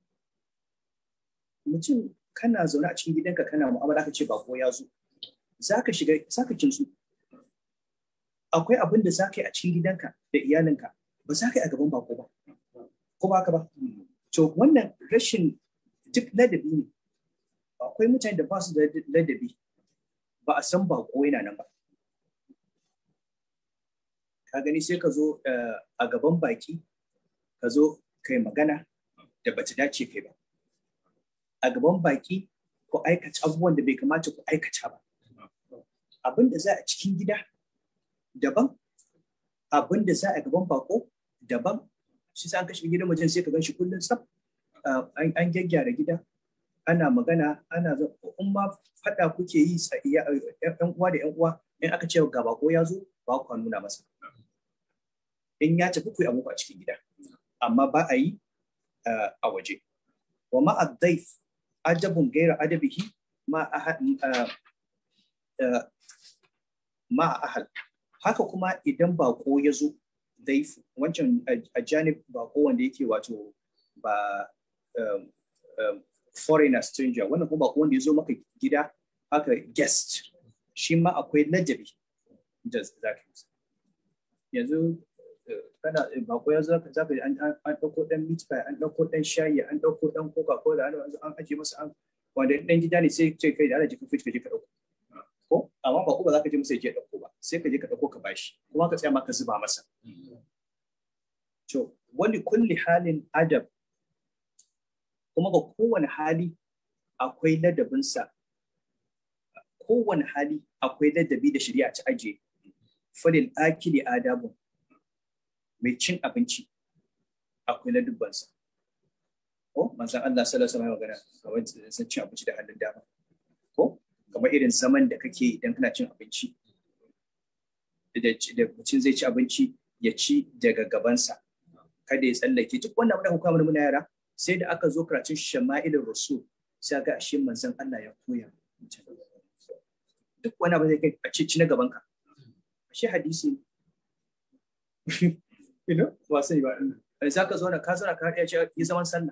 mutum kana zaune a cikin gidanka kana mu'amala ka ce bako ya zo zaka shiga zaka kinsu akwai abin da zaka yi a cikin gidanka da iyalinka ba za ka yi a gaban bako ba ko ba ka ba to wannan rashin duk ladabi ne akwai mutane da ba su da ladabi ba a san bako yana nan ba ka gani sai ka zo a gaban baki ka zo kai magana da bata dace kai ba a gaban baki ku aikata abubuwan da bai kamata ku aikata ba abin da za a cikin gida daban abin da za a gaban bako daban shi sa an kashe gidan mutum sai ka gan shi kullum tsaf an gyaggyara gida ana magana ana in ma faɗa kuke yi yan uwa da yan uwa in aka ce ga bako ya zo ba ku nuna masa in ya tafi ku yi abubuwa a cikin gida amma ba a yi a waje wa ma addaif ajabun gaira adabihi ma ma ahal haka kuma idan bako ya zo daifu wancan a janib bako wanda yake wato ba foreigner stranger wannan kuma bako wanda ya zo maka gida haka guest shi ma akwai ladabi da za ka yanzu kana bako ya zaka zaka an an dauko dan meat pie an dauko dan shayi an dauko dan coca cola an an aje masa an wanda dan gida ne sai ce kai da Allah jikin fridge ka je ka dauko ko amma bako ba za ka je masa ya je dauko ba sai ka je ka dauko ka bashi kuma ka tsaya maka zuba masa to wani kulli halin adab kuma ga kowane hali akwai ladabinsa kowane hali akwai ladabi da shari'a ta aje falil akili adabun mai cin abinci akwai na dubbansa. Ko manzan Allah sallallahu alaihi magana kamar sun cin abinci da hannun dama. Ko kamar irin zaman da kake idan kana cin abinci. Da mutum zai ci abinci ya ci daga gabansa. Kada ya tsallake duk wannan abin da kuka mana muna yara sai da aka zo karatun shama'ilin rasul sai ga ashe manzan Allah ya koya duk wani abu zai kai a ci na gabanka. Ashe hadisi you know ba sai ba za ka zauna ka zauna ka ya ce yi zaman sallah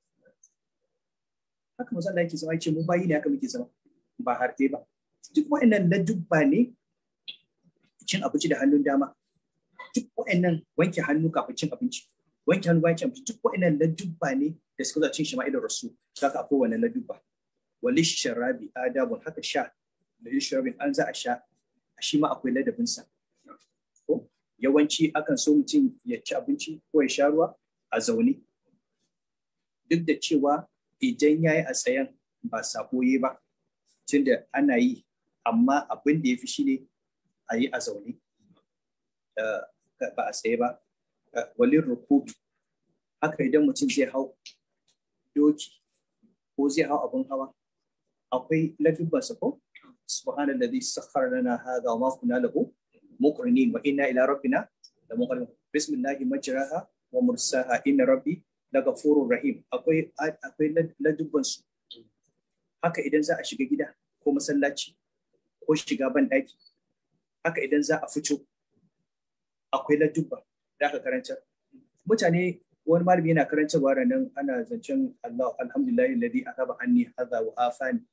haka manzo Allah yake zama yace mu bayi ne haka muke zama ba har ba duk wa'annan na dubba ne cin abinci da hannun dama duk wa'annan wanke hannu kafin cin abinci wanke hannu bayan cin abinci duk wa'annan na dubba ne da suka cin shi ma'idar rasu saka akwai wannan na dubba walish sharabi adabun haka sha da sharabin an za a sha shi ma akwai ladabinsa yawanci akan so mutum ya ci abinci ko ya sha ruwa a zaune duk da cewa idan ya yi a tsayen ba sako yi ba tunda ana yi amma abin da ya fi shi ne a yi a zaune ba a tsaye ba walin rukubi haka idan mutum zai hau doki ko zai hau abin hawa akwai lafibbansa ko subhanallazi sakhkhara lana hadha wa ma kunna lahu مقرنين وإنا إلى ربنا لمقرنون بسم الله مجراها ومرساها إن ربي لغفور رحيم akwai akwai ladubban su haka idan za a shiga gida ko masallaci ko shiga ban daki haka idan za a fito akwai ladubba da aka karanta mutane wani malami yana karantarwa da nan ana zancen Allah alhamdulillahi alladhi akaba anni hadha wa afani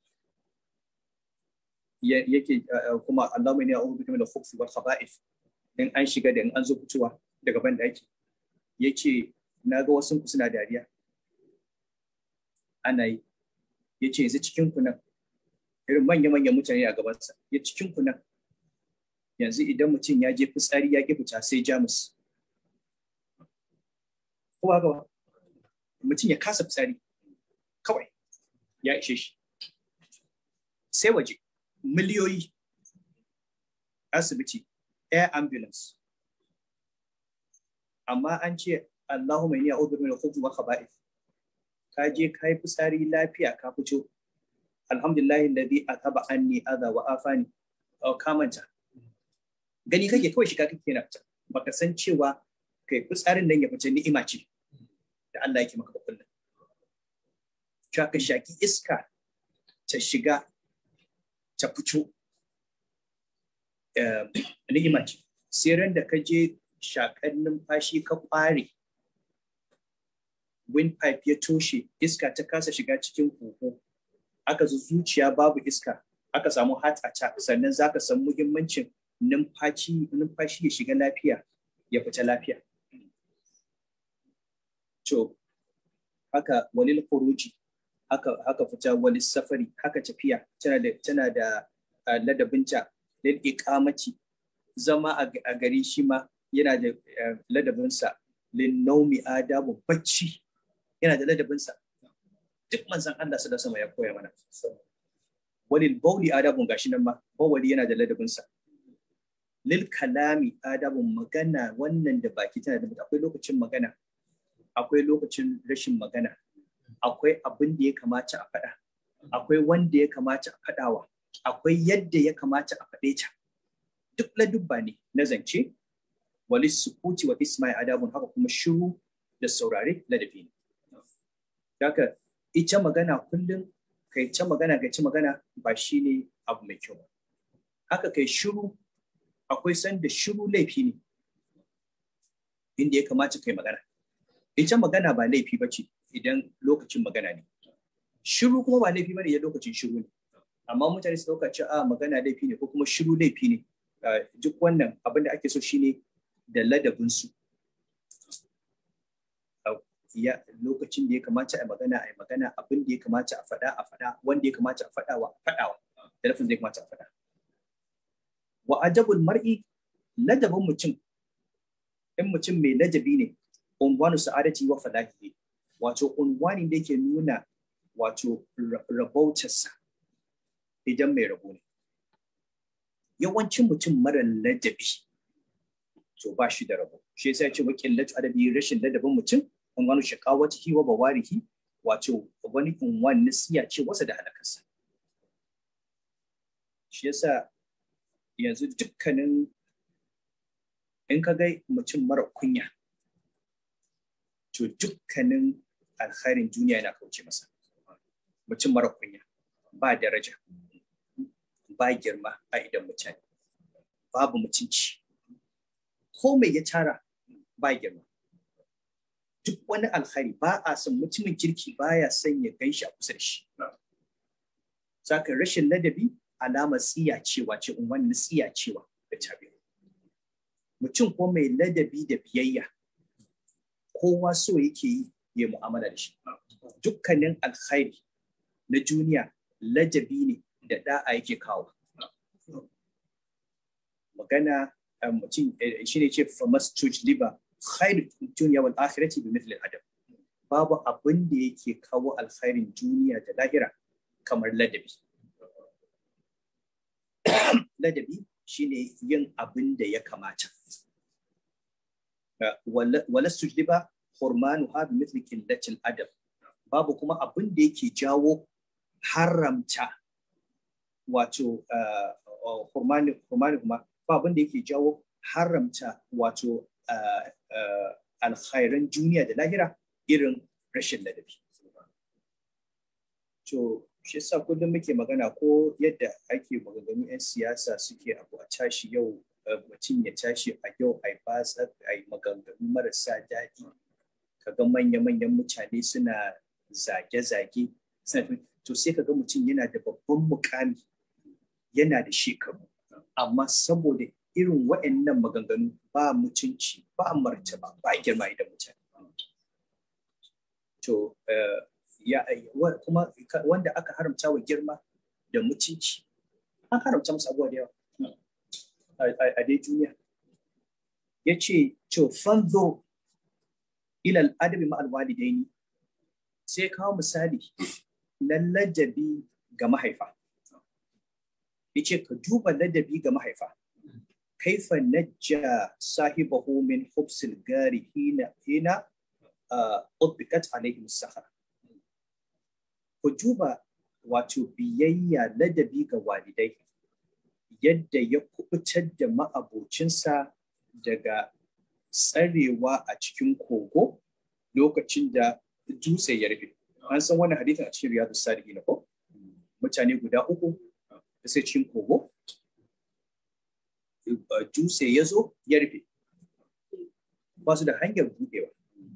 yake kuma Allah mai ne a ubi da khubsi wal khaba'ith in an shiga da in an zo fitowa daga ban daki yace na ga wasu ku suna dariya ana yi yace yanzu cikin ku nan irin manya manyan mutane a gabansa ya cikin ku nan yanzu idan mutum ya je fitsari ya ki fita sai jamus ko haka mutum ya kasa fitsari kawai ya ishe shi sai waje miliyoyi asibiti air ambulance amma an ce Allahumma inni a'udhu min al-khubuthi wal khaba'ith ka je ka yi fitsari lafiya ka fito alhamdulillah alladhi ataba anni adha wa afani ka manta gani kake kawai shiga kake na fita baka san cewa kai fitsarin nan ya fice ni'ima ce da Allah yake maka kullum cewa ka shaki iska ta shiga ta fito ni'ima ce sai ran da ka je shakar numfashi ka kware windpipe ya toshe iska ta kasa shiga cikin huhu aka zo zuciya babu iska aka samu heart attack sannan zaka san muhimmancin numfashi numfashi ya shiga lafiya ya fita lafiya to haka walil khuruji haka haka fita walil safari haka tafiya tana da tana da ladabinta lil iqamati zama a gari shi ma yana da ladabinsa lin naumi adabu bacci yana da ladabinsa duk manzon Allah sallallahu alaihi ya koya mana walil bauli adabun gashi nan ma bawali yana da ladabinsa lil kalami adabun magana wannan da baki tana da akwai lokacin magana akwai lokacin rashin magana akwai abin da ya kamata a faɗa akwai wanda ya kamata a faɗawa akwai yadda ya kamata a faɗe ta duk ladubba ne na zance walis sukuti wa isma'i adabun haka kuma shiru da saurare ladabi ne haka ita magana kullum kai ta magana ga ci magana ba shi ne abu mai kyau ba haka kai shiru akwai sanda shiru laifi ne inda ya kamata kai magana ita magana ba laifi ba ce idan lokacin magana ne shiru kuma ba laifi ba ne idan lokacin shiru ne amma mutane su dauka ce a magana laifi ne ko kuma shiru laifi ne duk wannan abin da ake so shine da ladabinsu ya lokacin da ya kamata a magana a magana abin da ya kamata a faɗa a faɗa wanda ya kamata a faɗawa faɗawa da lafin da ya kamata a faɗa wa ajabul mar'i ladabin mutum in mutum mai ladabi ne unwanu sa'adati wa falahi wato unwani da yake nuna wato rabautarsa idan mai rabo ne yawancin mutum mara ladabi to ba shi da rabo shi yasa ya ce wa qillatu adabi rashin ladabin mutum unwanu shaqawatihi wa bawarihi wato wani unwan nasiya ce wasa da halakarsa shi yasa yanzu dukkanin in ka ga mutum mara kunya to dukkanin alkhairin duniya yana kauce masa mutum mara kunya ba daraja ba girma a idan mutane babu mutunci ko mai ya tara ba girma duk wani alkhari ba a son mutumin kirki baya son ya gan shi a kusa da shi saka rashin ladabi alama tsiya cewa ce wani tsiya cewa da tabi mutum ko mai ladabi da biyayya kowa so yake yi ya mu'amala da shi dukkanin alkhairi na duniya ladabi ne da da'a yake kawo magana mutum shi ne ce famas liba khairu duniya wal akhirati bi mithli adab babu abin da yake kawo alkhairin duniya da lahira kamar ladabi ladabi shine yin abin da ya kamata wala sujdiba hurmanu ha bi mithli qillatil adab babu kuma abin da yake jawo haramta wato hurmani hurmani kuma ba abin da yake jawo haramta wato alkhairan duniya da lahira irin rashin ladabi to shi yasa kullum muke magana ko yadda ake maganganu 'yan siyasa suke abu a tashi yau mutum ya tashi a yau a batsa a yi maganganu marasa daɗi kaga manya-manyan mutane suna zage-zage to sai kaga mutum yana da babban mukami yana da shekaru amma saboda irin waɗannan maganganu ba mutunci ba martaba ba girma idan mutane to ya kuma wanda aka haramta wa girma da mutunci an haramta musu abubuwa da yawa a dai duniya ya ce to fanzo ilal adabi ma'al walidaini sai kawo misali na ladabi ga mahaifa ya ce ka duba ladabi ga mahaifa kaifa najja sahibahu min hubsil gari hina hina ubbikat alaihim sahara ku duba wato biyayya ladabi ga walidai yadda ya kubutar da ma'abocinsa daga tsarewa a cikin kogo lokacin da dutse ya rufe an san wannan hadithin a cikin riyadu salihin ko mutane guda uku da sai cikin kogo dutse ya zo ya rufe ba su da hanyar buɗewa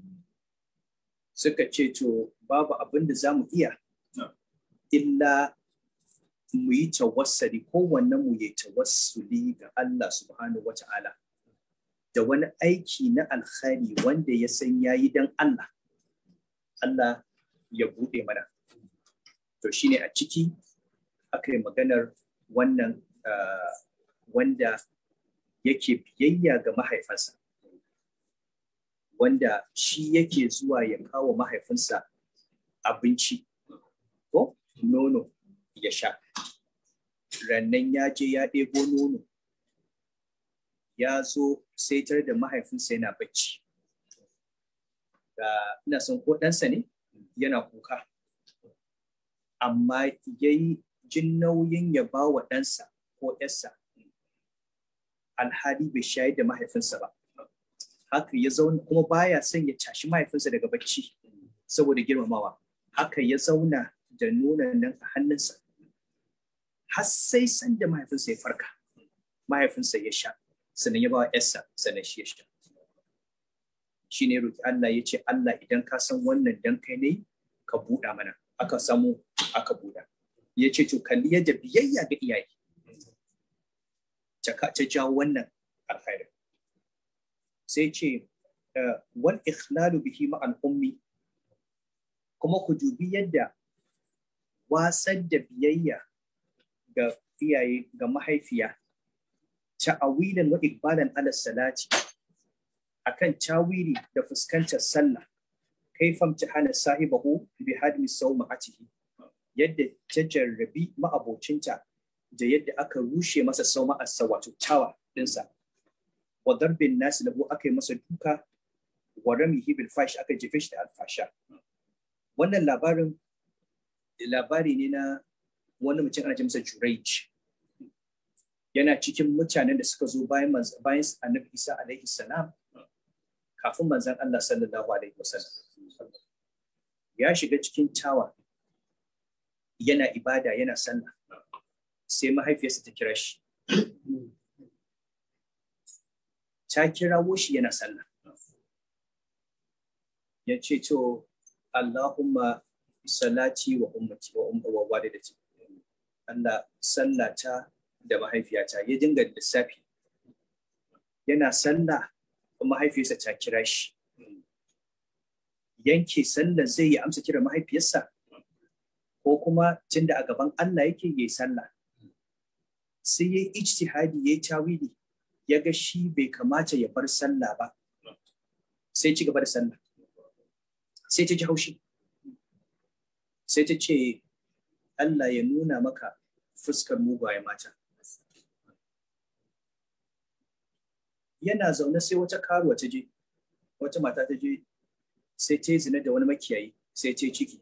suka ce to babu abin da za mu iya illa mu yi tawassali kowanne mu yi tawassuli ga Allah subhanahu wata'ala da wani aiki na alkhairi wanda ya san yayi dan Allah Allah ya buɗe mana to shine a ciki aka yi maganar wannan wanda yake biyayya ga mahaifansa wanda shi yake zuwa ya kawo mahaifinsa abinci ko nono ya sha rannan ya je ya ɗebo nono ya zo sai tar da mahaifinsa yana bacci da ina son ko ɗansa ne yana kuka amma ya yi jin nauyin ya ba wa ɗansa ko ‘yarsa alhali bai shayar da mahaifinsa ba haka ya zauna kuma baya son ya tashi mahaifinsa daga bacci saboda girmamawa haka ya zauna da nuna nan a hannunsa har sai san da mahaifinsa ya farka mahaifinsa ya sha sannan ya ba wa yarsa sannan shi ya sha shi ne roki Allah ya ce Allah idan ka san wannan dan kai ne ka buɗa mana aka samu aka buɗa ya ce to kalli yadda biyayya ga iyaye ta jawo wannan alkhairin sai ce wal ikhlalu bihi ma'al ummi kuma ku dubi yadda wasar da biyayya ga iyaye ga mahaifiya ta'awilan wa iqbalan ala salati akan tawili da fuskantar sallah kaifam hana sahibahu bi hadmi sawma'atihi yadda ta jarrabi ma'abocinta da yadda aka rushe masa sawma'arsa wato tawa dinsa wa darbin nasi lahu aka yi masa duka wa ramihi bil fash aka jefe shi da alfasha wannan labarin labari ne na wani mutum ana ce masa Jurayj yana cikin mutanen da suka zo bayan bayan Annabi Isa alaihi salam kafin manzon Allah sallallahu alaihi wasallam ya shiga cikin tawa yana ibada yana sallah sai mahaifiyarsa ta kira shi ta kirawo shi yana sallah ya ce to Allahumma salati wa ummati wa umma wa walidati Allah sallata da mahaifiyata ya dinga lissafi yana sallah mahaifiyarsa ta kira shi yanke sallar zai yi amsa kira mahaifiyarsa ko kuma tunda a gaban Allah yake yi sallah sai ya ijtihadi ya tawili ya ga shi bai kamata ya bar sallah ba sai ci gaba da sallah sai ta ji haushi sai ta ce Allah ya nuna maka fuskar mugaye mata yana zaune sai wata karuwa ta je wata mata ta je sai ta yi zina da wani makiyayi sai ta ciki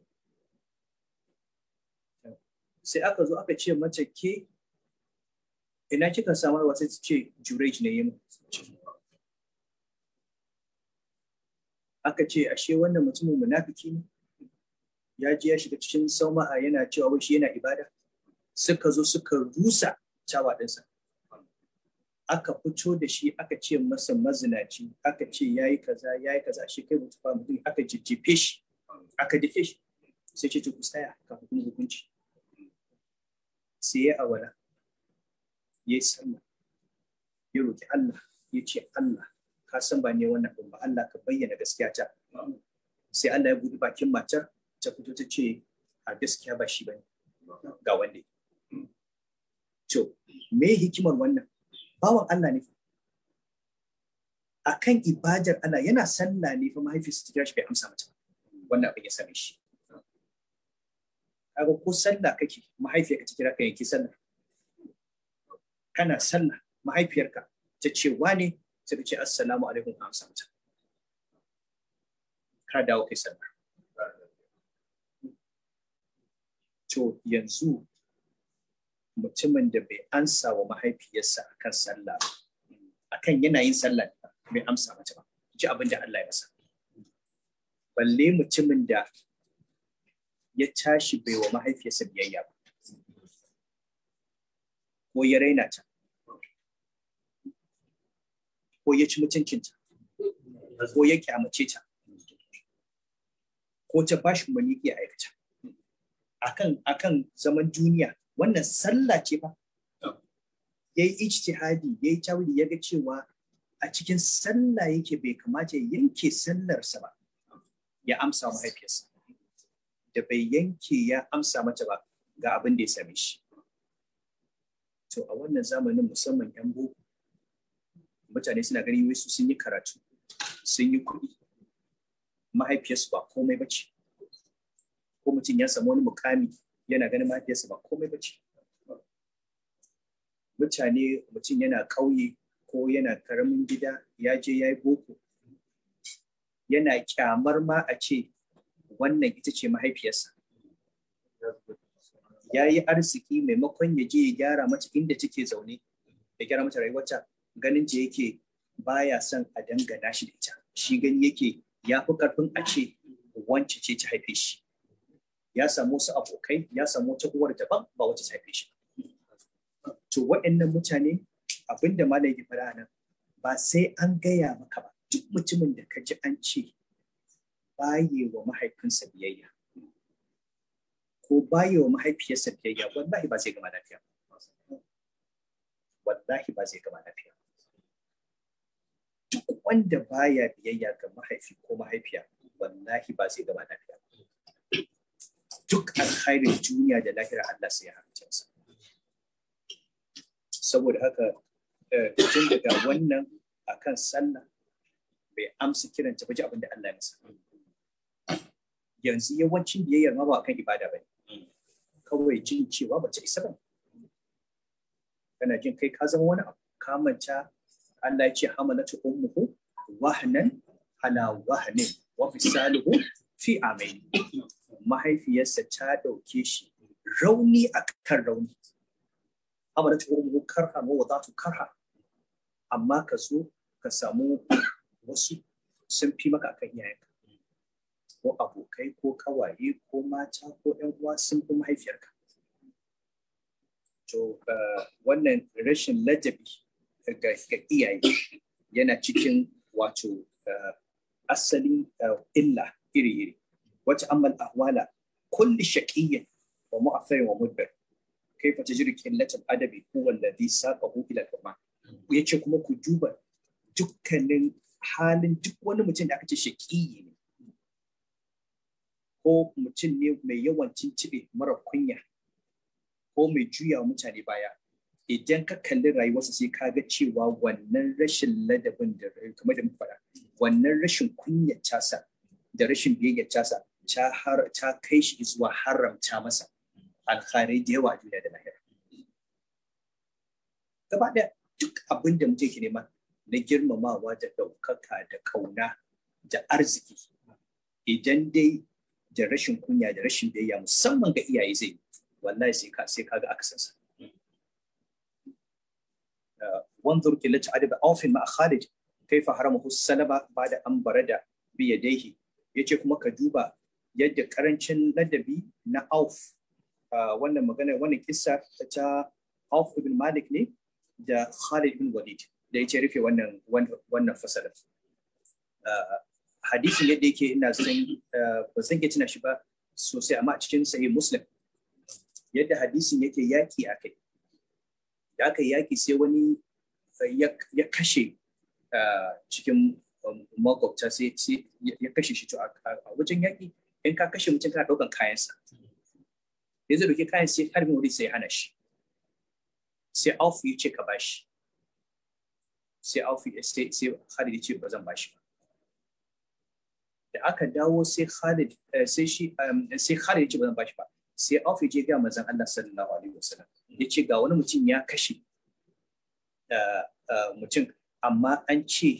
sai aka zo aka ce mace ke ina kika samarwa sai ta ce jurej ne yi aka ce ashe wannan mutumin munafiki ne ya je ya shiga cikin sauma'a yana cewa wai shi yana ibada suka zo suka rusa cawa ɗinsa aka fito da shi aka ce masa mazinaci aka ce ya yi kaza ya yi kaza shi kai mutu mutum aka jijjefe shi aka dafe shi sai ce ku tsaya kafin kuma hukunci sai ya awala ya yi sallah ya roki Allah ya ce Allah ka san ba ne wannan ba Allah ka bayyana gaskiya ta sai Allah ya buɗe bakin matar ta fito ta ce a gaskiya ba shi bane ga wanda to me hikimar wannan bawan Allah ne fa akan ibadar Allah yana sallah ne fa mahaifiyarsa ta kira shi bai amsa mata wannan abin ya same shi kaga ko sallah kake mahaifiyarka ta kira ka yanki sallah kana sallah mahaifiyarka ta ce wane sai ka ce assalamu alaikum ka amsa mata ka dawo kai sallah to yanzu mutumin da bai ansa wa mahaifiyarsa akan sallah akan yana yin sallah bai amsa mata ba ji abin da Allah ya masa balle mutumin da ya tashi bai wa mahaifiyarsa biyayya ba ko ya raina ta ko ya ci mutuncinta ko ya kyamace ta ko ta bashi umarni ya aikata akan akan zaman duniya wannan sallah ce fa ya yi ijtihadi ya yi tawili ya ga cewa a cikin sallah yake bai kamata ya yanke sallarsa ba ya amsa mahaifiyarsa da bai yanke ya amsa mata ba ga abin da ya same shi to a wannan zamanin musamman yan boko mutane suna ganin wai su sun yi karatu sun yi kuɗi mahaifiyarsu ba komai ba ce ko mutum ya samu wani mukami yana ganin mahaifiyarsa ba komai ba ce mutane mutum yana ƙauye ko yana karamin gida ya je ya yi boko yana kyamar ma a ce wannan ita ce mahaifiyarsa ya yi arziki maimakon ya je ya gyara mata inda take zaune ya gyara mata rayuwarta ganin ta yake baya son a dangana shi da ita shi gani yake ya fi karfin a ce wance ce ta haife shi ya samu wasu abokai ya samu wata uwar daban ba wata ta haife shi to waɗannan mutane abinda malam yake faɗa nan ba sai an gaya maka ba duk mutumin da ka ji an ce baye wa mahaifinsa biyayya ko baye wa mahaifiyarsa biyayya wallahi ba zai gama lafiya wallahi ba zai gama lafiya duk wanda baya biyayya ga mahaifi ko mahaifiya wallahi ba zai gama lafiya duk alkhairin duniya da lahira Allah sai ya halicce sa saboda haka tun daga wannan akan sallah bai amsa kiran ta baje abin da Allah ya masa yanzu yawancin biyayyar ma ba kan ibada bane kawai jin cewa ba ta isa ba kana jin kai ka zama wani abu ka manta Allah ya ce hamalatu ummuhu wahnan ala wahnin wa fisaluhu fi amain mahaifiyarsa ta dauke shi rauni akan rauni hamalatu ummuhu karha wa wadatu karha amma ka zo ka samu wasu sun fi maka akan iyayenka ko abokai ko kawaye ko mata ko yan uwa sun fi mahaifiyarka to wannan rashin ladabi ga iyaye yana cikin wato asalin illa iri-iri wata amal ahwala kulli shaqiyyin wa mu'affirin wa mudbir kaifa tajri qillatul adabi huwa alladhi saqahu ila al-hurma yace kuma ku duba dukkanin halin duk wani mutum da aka ce shaƙiyi ne ko mutum ne mai yawan cincibe mara kunya ko mai juya mutane baya idan ka kalli rayuwarsa sai ka ga cewa wannan rashin ladabin da kamar da faɗa wannan rashin kunyar tasa da rashin biyayyar tasa ta har ta kai shi zuwa haramta masa alkhairai da yawa a duniya da lahira gaba ɗaya duk abin da mutum ke nema na girmamawa da ɗaukaka da ƙauna da arziki idan dai da rashin kunya da rashin biyayya musamman ga iyaye zai wallahi sai ka sai kaga aksansa wanzur killat adab aufin ma khalid kaifa haramahu salaba bada an barada bi yadayhi yace kuma ka duba yadda karancin ladabi na auf wannan magana wannan kissa ta auf ibn malik ne da khalid ibn walid da yace rufe wannan wannan fasalin hadisin yadda yake ina san ba zan iya tuna shi ba sosai amma a cikin sahih muslim yadda hadisin yake yaki a kai da aka yaki sai wani ya kashe cikin makwabta sai ya kashe shi a wajen yaki in ka kashe mutum kana ɗaukan kayansa ya zai dauki kayan sai harbin wuri sai hana shi sai aufu ya ce ka bashi sai aufu sai sai Khalid ya ce ba zan bashi ba da aka dawo sai Khalid sai shi sai Khalid ya ce ba zan bashi ba sai aufu ya je ga manzon Allah sallallahu alaihi wasallam ya ce ga wani mutum ya kashe mutum amma an ce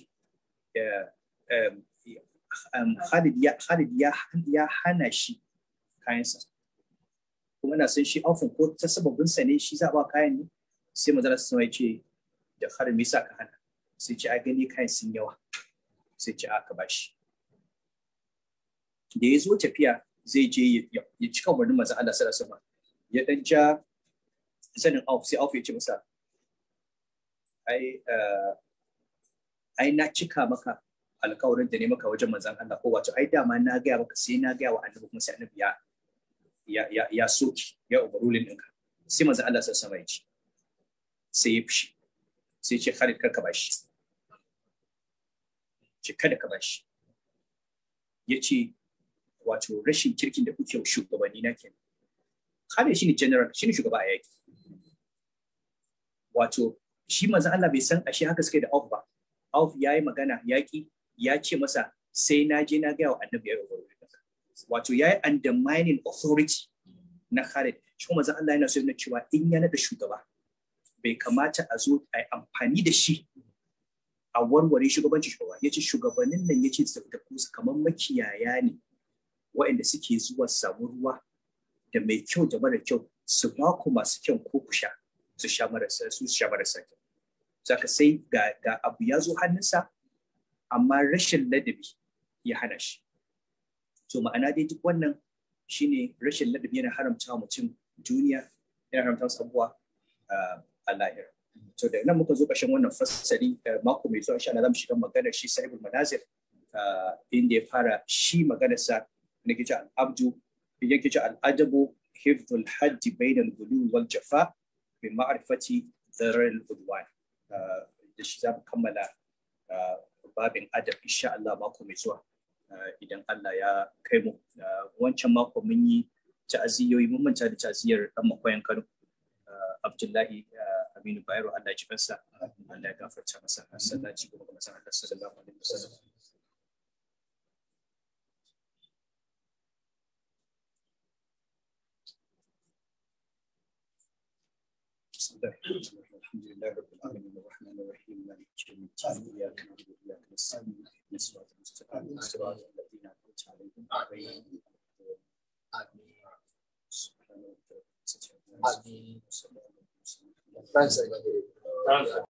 Khalid ya Khalid ya hana shi kayansa kuma na san shi aufin ko ta sababin sa ne shi za ba kayan ne sai manzon Allah ya ce da Khalid me yasa ka hana sai ce a gani kayan sun yawa sai ce aka bashi da ya zo tafiya zai je ya cika umarnin manzon Allah sallallahu alaihi wasallam ya dan ja zanin auf sai auf ya ce masa ai ai na cika maka alkawarin da ne maka wajen manzon Allah ko wato ai dama na gaya maka sai na gaya wa annabi kuma sai annabi ya ya ya ya soki ya umarulin ɗinka sai manzon Allah sallallahu alaihi wasallam ya ce sai ya fushi sai ce Khalid kar ka bashi ce kada ka bashi ya ce wato rashin kirkin da kuke shugabanni na kenan Khalid shine general shine shugaba a yaki wato shi manzo Allah bai san ashe haka suke da Auf ba Auf yayi magana yaki ya ce masa sai na je na ga wa annabi ya rubuta wato yayi undermining authority na Khalid shi kuma manzo Allah yana so yana cewa in ya nada shugaba bai kamata a zo a yi amfani da shi a warware shugabanci shugaba ya ce shugabannin nan ya ce su tafi kamar makiyaya ne waɗanda suke zuwa samu ruwa da mai kyau da mara kyau su ba ku masu kyau ko ku sha su sha marasa su sha marasa kyau saka sai ga, ga abu ya zo hannunsa amma rashin ladabi ya hana shi to ma'ana dai duk wannan shine rashin ladabi yana haramta mutum duniya yana haramta wasu abubuwa a lahira to da nan muka zo ƙarshen wannan fassari mako mai zuwa insha Allah zamu shiga maganar shi sahibul manazir inda ya fara shi maganarsa na kici al-abdu yake ce al-adabu hifdhul hajji bainal gulu wal jafa bi ma'rifati dharar udwan da shi zamu kammala babin adab insha Allah mako mai zuwa idan Allah ya kai mu wancan mako mun yi ta'aziyoyi mun manta da ta'aziyar dan makoyan Kano Abdullahi Aminu Bayero Allah ya ji kansa Allah ya gafarta masa sallaci kuma ga masan Allah sallallahu alaihi wasallam الحمد لله رب العالمين الرحمن الرحيم مالك يوم الدين اياك نعبد واياك نستعين اهدنا الصراط المستقيم صراط الذين انعمت عليهم غير المغضوب عليهم سبحان ربك رب العزه عما يصفون وسلام على المرسلين Francia,